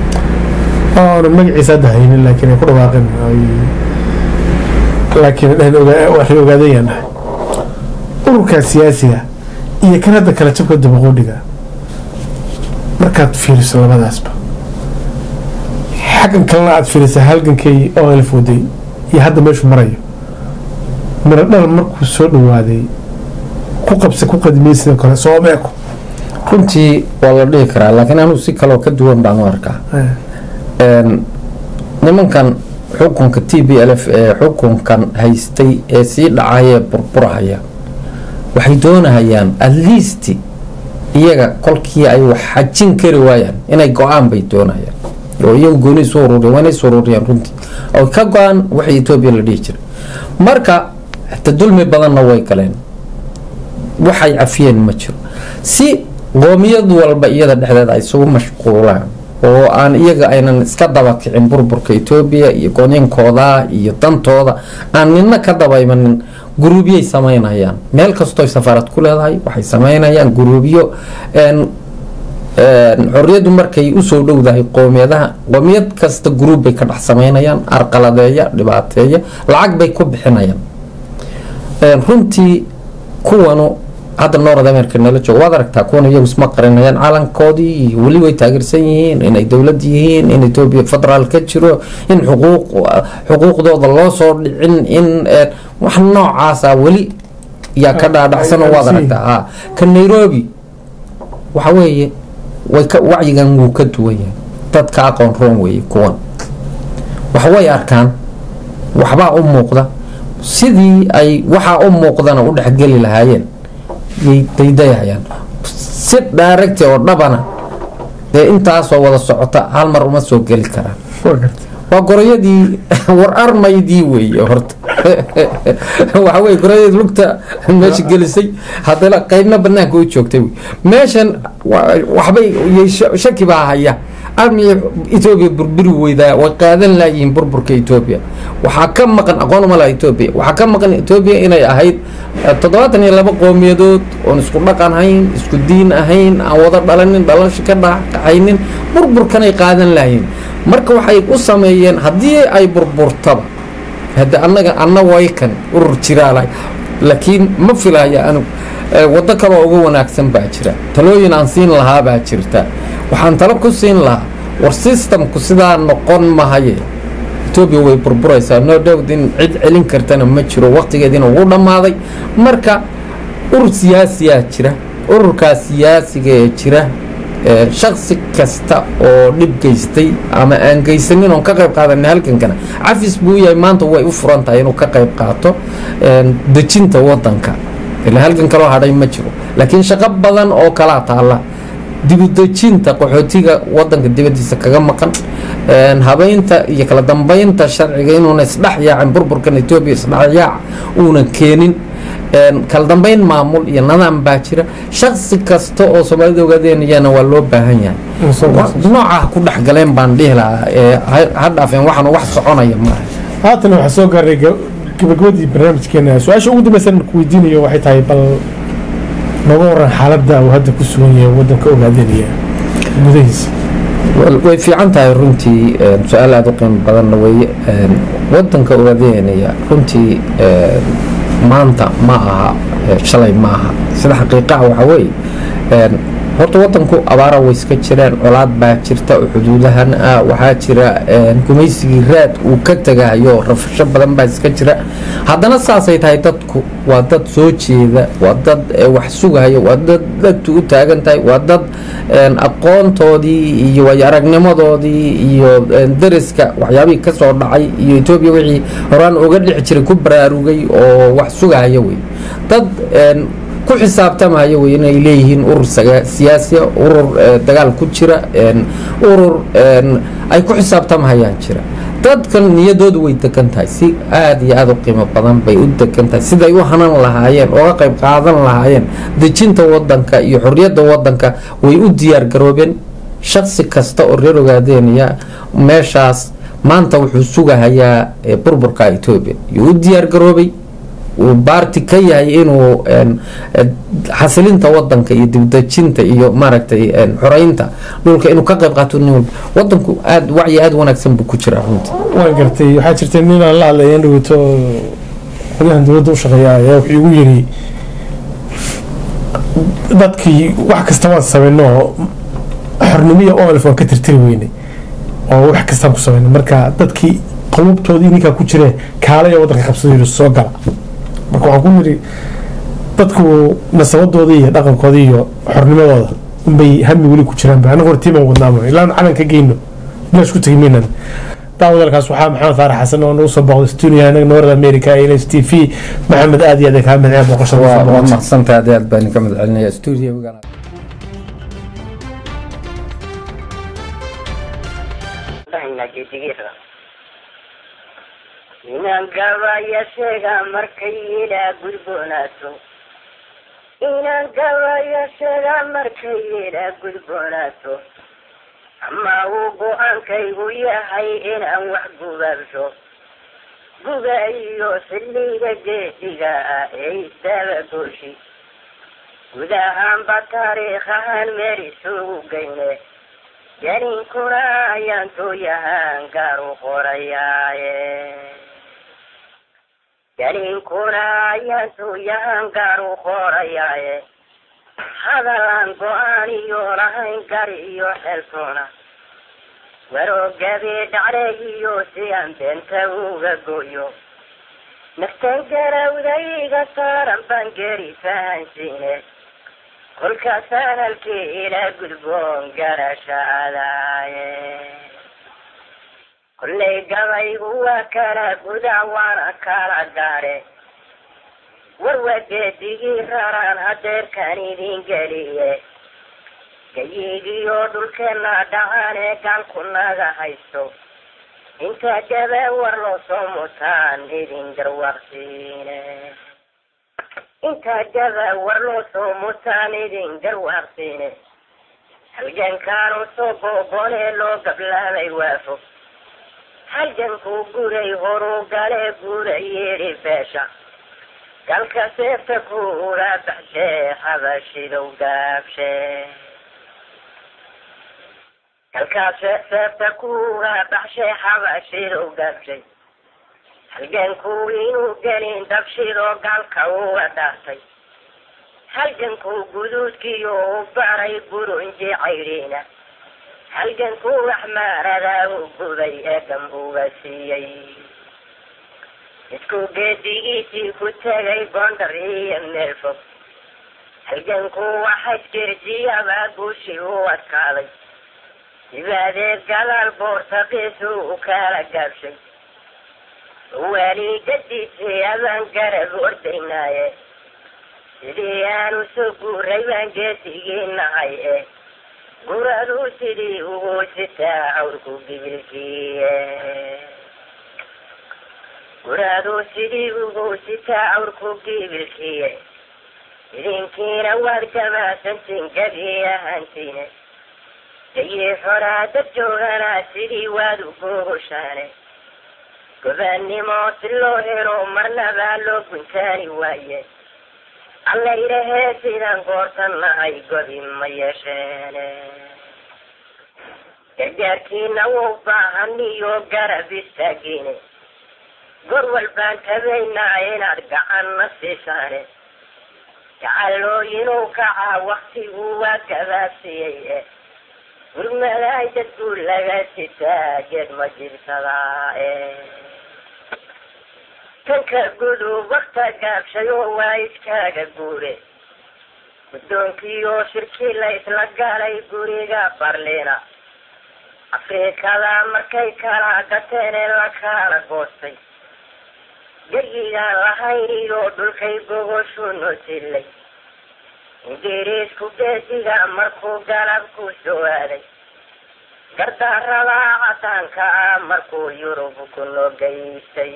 oonan magaciisa hadda haynin laakiin ay ku dhawaaqeen ay laakiin dhehen ogaa- waxay ogaadayaan dhahay ururkaa siyaasiga iyo kan hadda kala jabka dabaqoodhiga markaad fiiriso labadaasba xaggan kalena aad fiirisa halgankay oo elf waday iyo hadda meeshu marayo miro dhal markuu soo dhawaaday ku qabsa ku qadimiyey sidoo kale soo meeko runtii waa la dhihi karaa laakiin anugu si kaloo ka duwan baan u arkaa Een, nimankan xukunka t b l f ee xukunkan haystay ee sii dhacaya burburahaya waxay doonahayaan at least iyaga kolkii ay wax xajin kari waayaan inay go-aan bay doonayaan oo iyagu gooni isu ururiyaan waa inay isu ururiyaan runtii oo ka go-aan waxay etoobiya la dhihi jiray marka hata dulmi badanna way galeen waxay cafiyeen ma jiro si qoomiyad walba iyada dhexdeeda ay isugu mashquulaan oo aan iyaga aynan iska daba kicin burburka etoobiya iyo gooninkooda iyo dantooda aan nina ka daba imanin guruubyay samaynayaan meel kastoo safaarad ku leedahay waxay samaynayaan guruubyo een, een, xorriyaddu markay usoo dhowdahay qoomiyadaha qoomiyad kasta guruub bay ka dhex samaynayaan arqaladeeya dhibaateeya lacag bay ku bixinayaan Een, runtii kuwanu hadda north america nala joogo waad aragtaa kuwan iyagu isma qarinayaan calankoodii iyo weli way taageersan yihiin inay dowlad yihiin in etoobiya federaal ka jiro in xuquuq xuquuqdooda loo soo dhicin in eh, wax noocaasa weli yaa ka dhaadhacsan oo waad aragtaa ha ka nairobi waxa weeye way ka wacyigan wuu ka duwan yahay dadka aqoon roon weeye kuwan wax way arkaan waxbaa u muuqda sidii ay waxaa u muuqdana u dhexgeli lahaayeen yay daydayayaan si dhaaragti oo dhabana dee intaasoo wada socota hal mar uma soo geli karaan waa goroyadii war armaydii weeye horta waxa weye goroyadii lugta meesha gelisay haddana qaybna banaanka u joogtay wey meeshan wa- waxbay yay sha- shaki baa haya armiya etoobiya burburi weydaa way qaadan laayihiin burburka etoobiya waxaa ka maqan aqoon uma laha etoobiya waxaa ka maqan etoobiya inay ahayd eh, toddobaatan iyo laba qoomiyadood oon isku dhaqan ahayn isku diin ahayn aan wada dhalanin dhalasho ka dhaxaynin burburkanay qaadan laayihiin marka waxay u sameeyeen haddii ay burburtaba hadde annaga anna waykan urur jiraala laakiin ma filaya anigu Eh, waddo kaloo uga wanaagsan baa jira talooyin aan siin lahaa baa jirta waxaan talo ku siin lahaa war systemku sidaa noqon mahaye etoobiya way burburaysaa no doubt in cid celin kartana ma jiro waqtigeediina wuu dhammaaday marka urur siyaasiyaa jira ururkaa siyaasiga ee jira ee shaksi kasta oo dhib geystay ama aan geysanin oon ka qayb qaadanay halkankana cafis buu yahay maanta way u furan tahay inuu ka qayb qaato een, dejinta wadanka ila halkan kaloo hadhay ma jiro laakiin shaqo badan oo kalaa taalla dibudejinta qaxootiga wadanka dibadiisa kaga maqan een, habeynta iyo kala dambeynta sharciga inuuna isdhex yaacin burburkan etoobiya isdhex yaac uunan keenin een, kala dambeyn maamul iyo nidaam baa jira shaksi kasta oo soomaalida ogaadeenayana waa loo baahan yahay Wa- nooca ku dhex galeen baan dhihi lahaa ee ha- ha dhaafeen waxaan wax soconaya maaha haatan waxaa soo gaaray ga- gabagabadii barnaamijkeena su-aasha ugu dambeysan ku weydiinayo waxay tahay bal nooga waran xaaladda uu hadda ku sugan yahay waddanka ogaadanaya gudahiisa Wel- way fiican tahay runtii een, su-aal aada u qiimo badanna weye een, wadanka ogaadeynaya runtii een, maanta ma aha ee, shalay ma aha sida xaqiiqaha waxa weeye een, horta wadanku abaara way iska jiraan colaad baa jirta oo xuduudahan ah waxaa jira een, gumaysigii raad uu ka tagahayo rafasho badan baa iska jira haddana saasay tahay dadku waa dad soo jeeda waa dad ee, wax sugahaya waa dad dagtu u taagan tahay waa dad een, aqoontoodii iyo waayo aragnimadoodii iyo een, deriska waxyaabihii ka soo dhacay iyo etoobiya wixii horaan uga dhixi jiray ku baraarugay oo wax sugahaya wey dad een, ku xisaabtamaya wey inay leeyihiin urur saga- siyaasiya urur eh, dagaal ku jira een, urur een, ay ku xisaabtamhayaan jira dadkan niyadoodu way degan tahay si aada iyo aada u qiimo badan bay u degan tahay siday u hanan lahaayeen oga qayb qaadan lahaayeen dejinta wadanka iyo xorriyadda wadanka way u diyaar garoobeen shaksi kasta oo reer ogaadeynaya meeshaas maanta wuxuu sugahayaa eh, burburka etoobiya yuu u diyaar garoobay uu baarti ka yahay inuu een, eh, xasilinta wadanka iyo dibdejinta iyo maaragtay een, xoreynta dhulka inuu ka qayb qaato nin walba wadanku aad wacyi aada wanaagsan buu ku jiraa runtii waan gartay waxaa jirta nin aan la hadlaya in dhaweyto xogyahan dowladda u shaqeeya ayaa wuxuu igu yiri dadkii wax kasta waan samayno xornimiya olf waan ka tirtiri weynay oo wax kastaan ku samayno marka dadkii qulubtoodii ninkaa ku jiree kaalaya waddanka qabsada yiri soo gala marka waxaan ku yiri dadku nasabadoodii iyo dhaqankoodii iyo xornimadooda unbay hami weli ku jiraan ba anagu hortiimaan wadnaamo ilaan calan ka geyno bilaash ku tegi maynan daawadalkaas waxaa maxamed faarax xasan oo nagu soo booqday stuudiyaha anaga north america ee ls t v maxamed aad iyo aad kaa madceen booqashada waa soo waa booqatay maqsantahay aad iyo aad baan ka madcelinaya stuudiyoga inaan gabayasheega markay ilaa gudboonaato inaan gabayasheega markay ilaa gudboonaato ama uu go-aankaygu yahay inaan wax gubaabsho guba iyo xilliga geesiga ah ee isdaba gooshi guud ahaanba taariikhahan meel isugu geyne janinkuna ayaan tooyahaan gaar u qorayaaye janinkuna ayaan tooyahaan gaar u qorayaaye hadalaan go-aan iyo lahayn gar iyo xeltoona waroogadii dhacday iyo si aan beenta uga goyo naftan garawdayga saaran baan geri fahansiine kolkaasaan halkii ilaa gudboon garashaadaaye kollay gabaygu waa kala gudac waana kala gaare warwageedigii raraan hadeerkaan idin geliye gayigiyo dhulkeenna dhacaan ee gaalku naga haysto inta gaba war loo soo mutaan idin garwaaqsiine intaa gaba war loo soo mutaan idin garwaaqsiine halgankaanu soo boobonee loo gablaabay waafo halgankuu guray horuu galee guura yeedhi beesha galka seefta kuula baxshee habashidow gaabshee galkaas seefta kuula baxshee habashidow gaabshay halgankuu inuu gelin dabshidoo gaalka uga dhaartay halgankuu guduudkiyo u baray burunji caydhiina halgankuu waxmaaradaa u gubay ee gam uga siiyey isku geedigiisii ku tegay gondar iyo meel fog halgankuu waxays gerjiyabaa guushii u adkaaday dibaadeed gadaal boortaqiisu u kala gaabshay waaliigadiisii abaan garab ordaynaaye sidii aanu soo guuray baan geesigii nahay eh guraduu sidii ugu sitaa cawrku gibilkiiye guraduu sidii ugu sitaa cawrku gibilkiiye idinkiina waad gamaasantiin gabi ahaantiine dayii xoraa dad jooganaa sidii waad u googoshaane gobaannimo si loo helo marnabaa loo guntaani waaye alla idhahee sidaan goortan nahay gobi ma yeesheene gargaarkiina wuu baahan iyo garab istaagiine gor walbaan tabaynaa inaad gacanna siisaane gacalooyinuu kacaa waktigu waa gabaabsiyey gurmadaay dadku laga sitaa geed ma jirsadaa kanka gudub wakta gaabshayo waa iskaaga guure guddoonkii oo shirkii la isla galay guriga barliina afrikada markay kala gateen ee la kala goostay geyigaan lahayn iyo dhulkay gogoshu nosilay ingiriisku geesiga markuu galabku soo aaday gardarada cadaanka ah markuu yurub ku nogeystay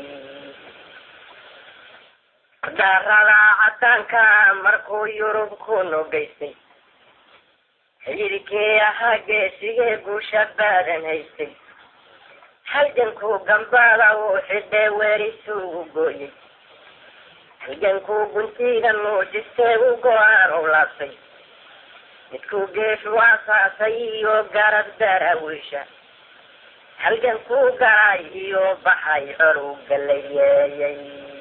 gardarada cadaanka ah markuu yurub ku nogeystay xididkii ahaa geesigee guusha baadan haystay halgankuu gambaada uu xidhee weerisuugu gooyey halgankuu guntiga nuujistee u go-aan u laabtay midkuu geeshu asaasay iyo garab daraawiisha halgankuu galay iyo baxay colu galayeeyey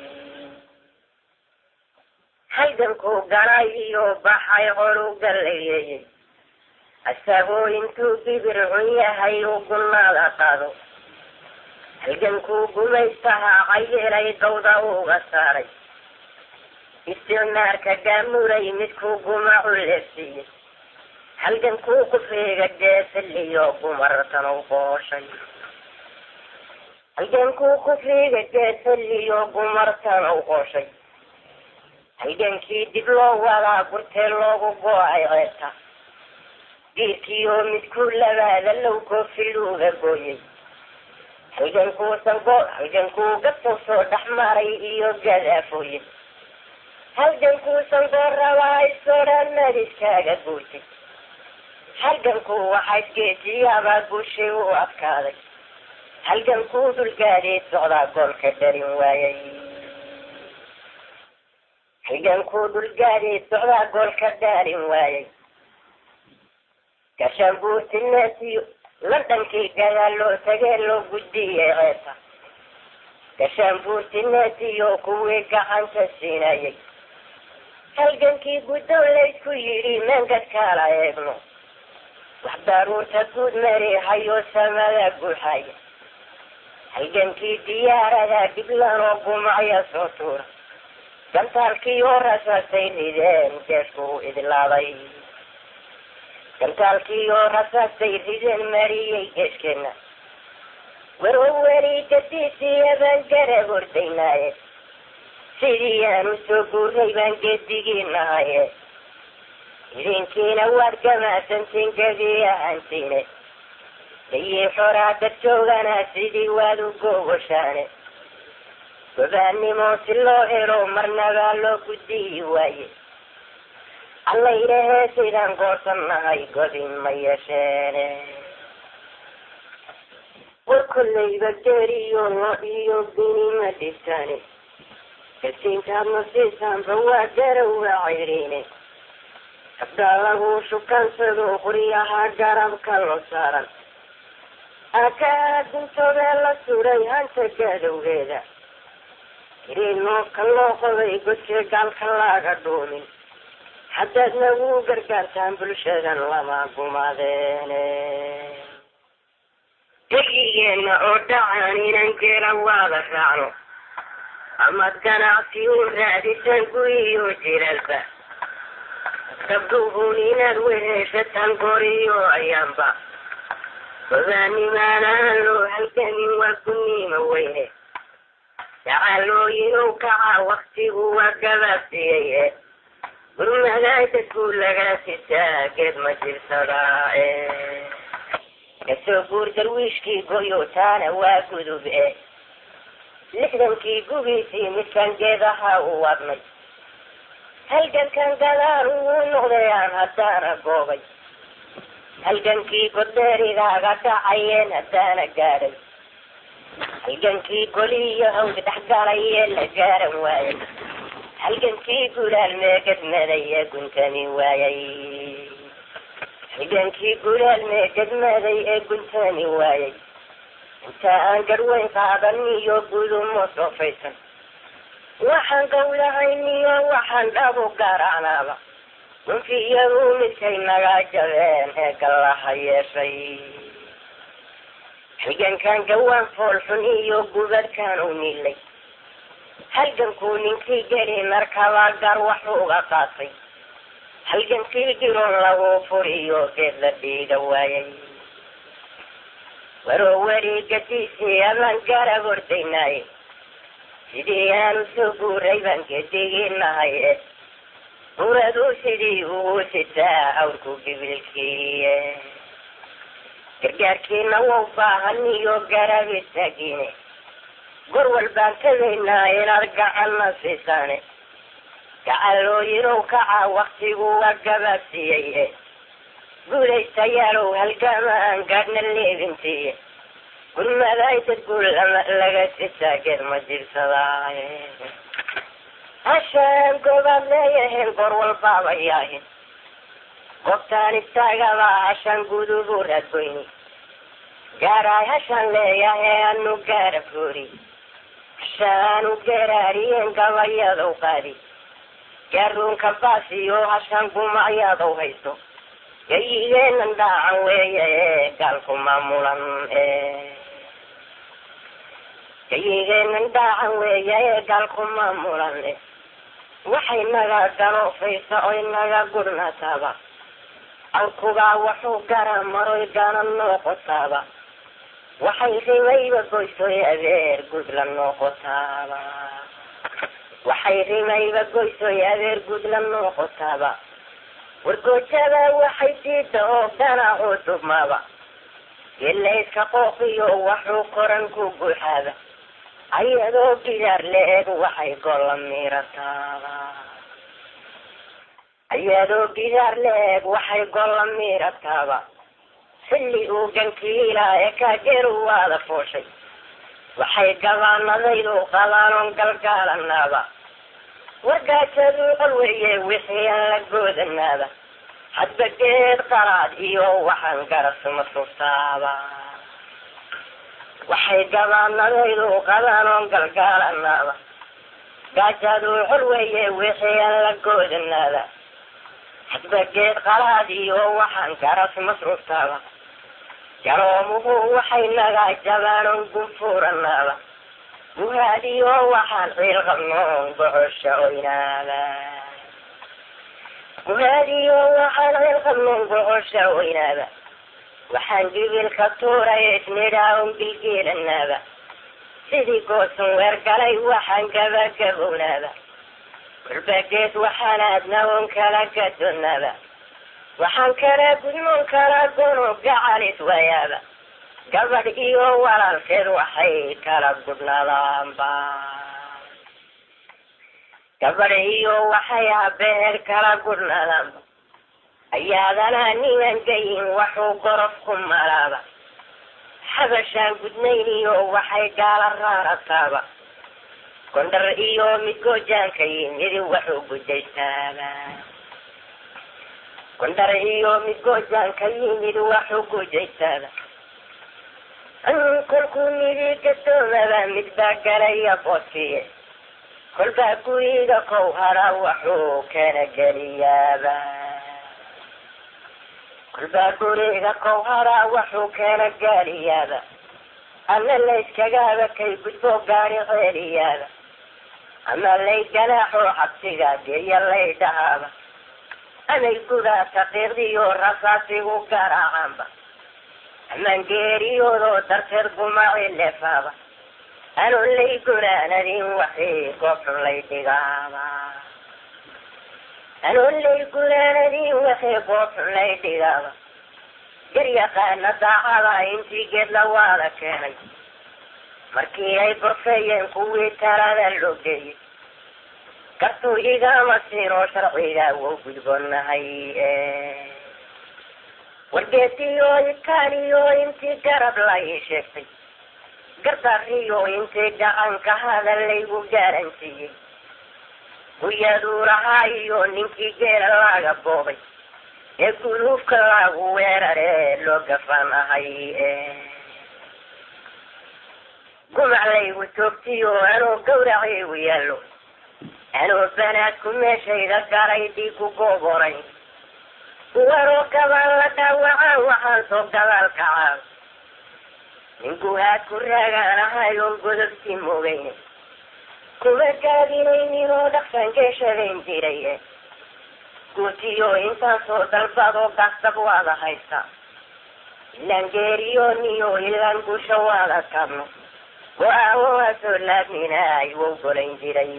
halgankuu galay iyo baxay colu galayeeyey asagoo intuu bibir cun yahay u gunaada qaado halgankuu gumaystaha cayelay dawda uga saaray isticmaarka gaamuray midkuu gumacu leefsiiyey halgankuu kufriga geesaliyo gumartan u qooshay halgankuu kufriga geesaliyo gumartan u qooshay halgankii dib loo wadaa gurtee loogu go-ay ceebta diirkii oo midkuu labaada low koofiluuga gooyey halgankuusan go halgankuu gabtow soo dhex maray iyo gadaafooye halgankuusan goor rabaa isodhan madiskaaga guurtay halgankuu waxaa isgeesiyaabaa guushay u adkaaday halgankuu dulgaadeed socdaa goolka dharin waayay halgankuu dulgaadeed socdaa goolka dhaalin waayay gashaanbuurtineesiyo londhankii gadaal loo tagee loo gudbiyey ceebta gashaanbuurtineesiyo kuwii gacanta siinayay halgankii guddow laysku yidhi meengad-kaala eegno wax daruurta guud mareehayo samada guuxaya halgankii diyaarada dhiblanoo gumacya soo tuura gantaalkii oo rasaasay rideen geesku u idlaaday gantaalkii oo rasaasay rideen mariyey geeskeenna warow weli gadiisiiya baan garab ordaynaaye sidii aanu soo guurnay baan geedigii nahaye idinkiina waad gamaasantiin gebi ahaantiine dayii xoraa dad joogana sidii waad u googoshaane gobaannimo si loo helo marnabaa loo guddiyi waaye alla idhahee sidaan goorsan nahay godin ma yeesheene war kollayba geeriyo lo iyo bini ma dhibtaane gasiintaadna siisaanba waa garowa cayriine habdaa lagu shukaansado qoryaha garabka lo saaran aakaa guntoodee la suray hanta gaadowgeeda iriinoobka loo qoday godkee gaalka laaga dhuumin haddaad nagu gargaartaan bulshadan lama gumaadeene geligeenna oo dhacaan inan geela waada raacno amaad ganacsi u raadisaan guriyo jilalba gabdhuhun inaad weheshataan goriyo ayaanba gobaanimaanaan loo halgamin waa guniima weyne dacaalooyinow kaca waktigu waa gabaabsiyey gurmadaay dadku laga sitaa geed ma jirsadaa kasoo guur darwiishkii goyotaana waa gudub e lixdankii gugiisii midkan geedaha u wadnay halgankan gadaal uu noqday aan haddaana goobay halgankii godbeerigaaga dhacayeen haddaana gaadhay halgankii goliyo hawd dhexgalay ee la gaaran waayay halgankii gulaal meegadmaday ee guntami waayay halgankii gulaal meegadmaday ee guntami waayay inta aan garweyn qaadan iyo gudumo soofaysan waxaan gawlahayn iyo waxaan dhabu garaacnaaba gunfiyadu midkay naga jabeen ee gallaha yeeshay halgankan gawaan foolxun iyo gubadkan u nilay halgankuu ninkii geli markaba gar wax uga qaatay halgankii diron lagu furiyo geed la dhiiga waayay waroo weriigadiisii abaan garab ordaynaaye sidii aanu soo guuray baan gediginahay e uradu sidii ugu sitaa awrku gibilkiiye gargaarkiina wau baahan iyo garab istaagine gor walbaan tagaynaa inaad gacanna siisaane gacalooyinow kaca waktigu waa gabaabsiiyey e guulaystayaalow halgama aan gaadhna leebintiiye gurmaday dad guul laga sitaageed ma jirsadaaye hashaan goobaad leeyahayn goor walbaaba yaahin goobtaan istaagaba hashaan gudubu raadgoyni gaaraay hashaan leeyahay anu gaara foori hashaanu garaariyeen gabayadow qaadi gaaruunka baasiyo hashaan gumacyadow hayso gayigeenan dhaacan weeye ee gaalku maamulan ee gayigeenan dhaacan weeye ee gaalku maamulan e waxay naga galoofaysa oy naga gurnataaba awkugaa wuxuu gara maroy gana nooqotaaba waxay rimayba goysoy adeer gud la nooqotaaba waxay rimayba goysoy adeer gud la nooqotaaba wargoojada waxay diida oo ganacuu dubmaaba gelayska qooqiyo waxuu koran ku guuxaaba ayadoo gidaar le-eg waxay golla miirataaba ayadoo gidaar le-eg waxay golla miirataaba xilli uu gankiilaa ee kaageeru waada fooshay waxay gabaanadaydu qabaanoon galgaalanaaba wargaajadu qalweye wixii aan la goodanaaba hadba geed qaraad iyo waxaan garasuma sugtaaba waxay gabaanadaydu qabaanoon galgaalanaaba gaajadu xulweye wixii aan la goodanaaba hadba geed qaraad iyo waxaan garas masrugtaaba garoomuhu waxay naga jabaanon gunfuuranaaba guhaadiyo waxaan ciil qabnoon gocosha oynaaba guhaadiyo waxaan ciil qabnoon gocosha oynaaba waxaan gibilka tuuray isnidhaaon gilgeelanaaba sidii goosan weergalay waxaan gabagabownaaba kulbageed waxaan aadnaon kala gadonaaba waxaan kala gudmoon kala gono gacalis wayaaba gabadh iyo walaalkeed waxay kala gudnadaanba gabadh iyo waxay habeheed kala gudnadaanba ayaadana niman gayin waxuu gorof ku malaaba xabashaan gudnayn iyo waxay gaala raarataaba gondhar iyo midgoojaanka yimidi waxuu gujaystaaba gondhar iyo midgoojaanka yimid waxuu gujaystaaba kolkuu nidi gadoomaba mid baa galaya boodkiye kolbaa guriga kow hara waxuu kana geliyaaba kolbaa guriga kow hara waxuu kana gaaliyaaba ama layskagaaba kay gudbo gaari ceeliyaaba ama lay ganaaxoo xabsiga geeya lay dhahaaba amay gudaa taqiiqdiyo rasaasigu garaacaanba amaan geeriyoodoo darteed gumaci leefaaba anoon lay gunaanadin waxii goobxun lay dhigaaba anoon lay gunaanadin waxii goobxun lay dhigaaba garyaqaana daacada intii geed la waada keenay markii ay gorfeeyeen kuwii talada loo geeyey gartuu igama siinoo sharciga wou gudboonahay wargeediyo ikaaniyo intii garab la ii sheegtay gardariyo intay gacanka hadallaygu gaaransiiyey guyaduu lahaa iyo ninkii geela laga boobay ee guluufka lagu weerare loo gafanahay gumac laygu toogtiyo anoo gawracaygu yaallo anoo banaadku meeshayda galay dhiigu gooboray kuwanoo gabaan la dhaawacaan waxaan soo gadaal kacaan ninku haad ku raagaan ahay oon godobsi moogayne kuma gaadinaynin oo dhaqsan geeshadayn jiray guutiyo intaan soo dalbadoo gastab waada haysta ilaan geeriyooniyo ilaan gusha waada kabno go-aan waa soo laabminaay wou golayn jiray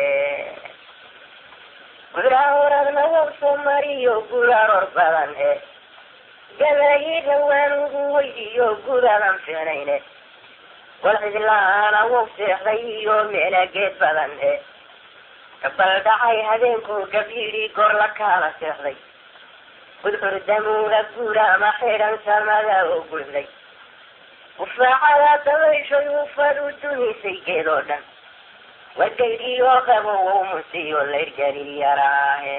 guraa horadna wow soo mariyo guraroor badan e gabayi dhawaan ugu weydiyo guradan fiicnayne wal cidlaana wow seexday iyo meela geed badan e bal dhacay habeenkuu gabyidhi gor la kaala seexday gudcurdamuuda guuraama xidhan samada oo gulday ufaacada dabayshay ufad u dunisay geed oo dhan wagaydhiyo qabo wow musiyo layrgeli yaraahe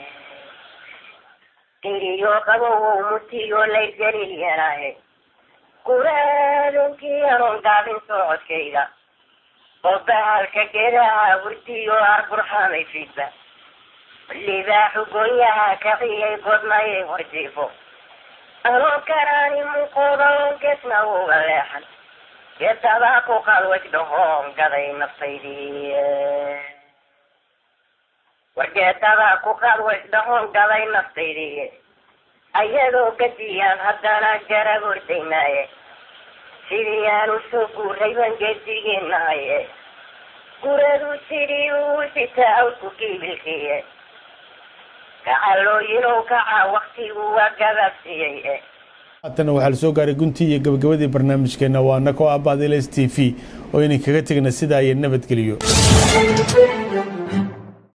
gaydhiyo qabo wow musiyo layrgelil yaraahe guraadonkii anoon gaabin socodkayda oo bahalka geedaha hurdiyo arburxamay fidba libaaxu goonyaha kaciyay godnayay horjiifo anoon karaani muqooda oon gesna uga leexan geedadaa ku qalwaj dhahoon gaday naftaydii war geedadaa ku qalwaj dhahoon gaday naftaydii ayadoo gadiyaan haddana garab ordaynaaye sidii aan usoo guuray baan geedigeenahaye guradu sidii uu sitaa awdku kiibilkiye gacalooyinow kaca waktigu waa gabaabsiiyey haatana waxaa la soo gaaray guntii iyo gabagabadii barnaamijkeena waa nako abad ls t v oo idin kaga tegna sidaa iyo nabadgeliyo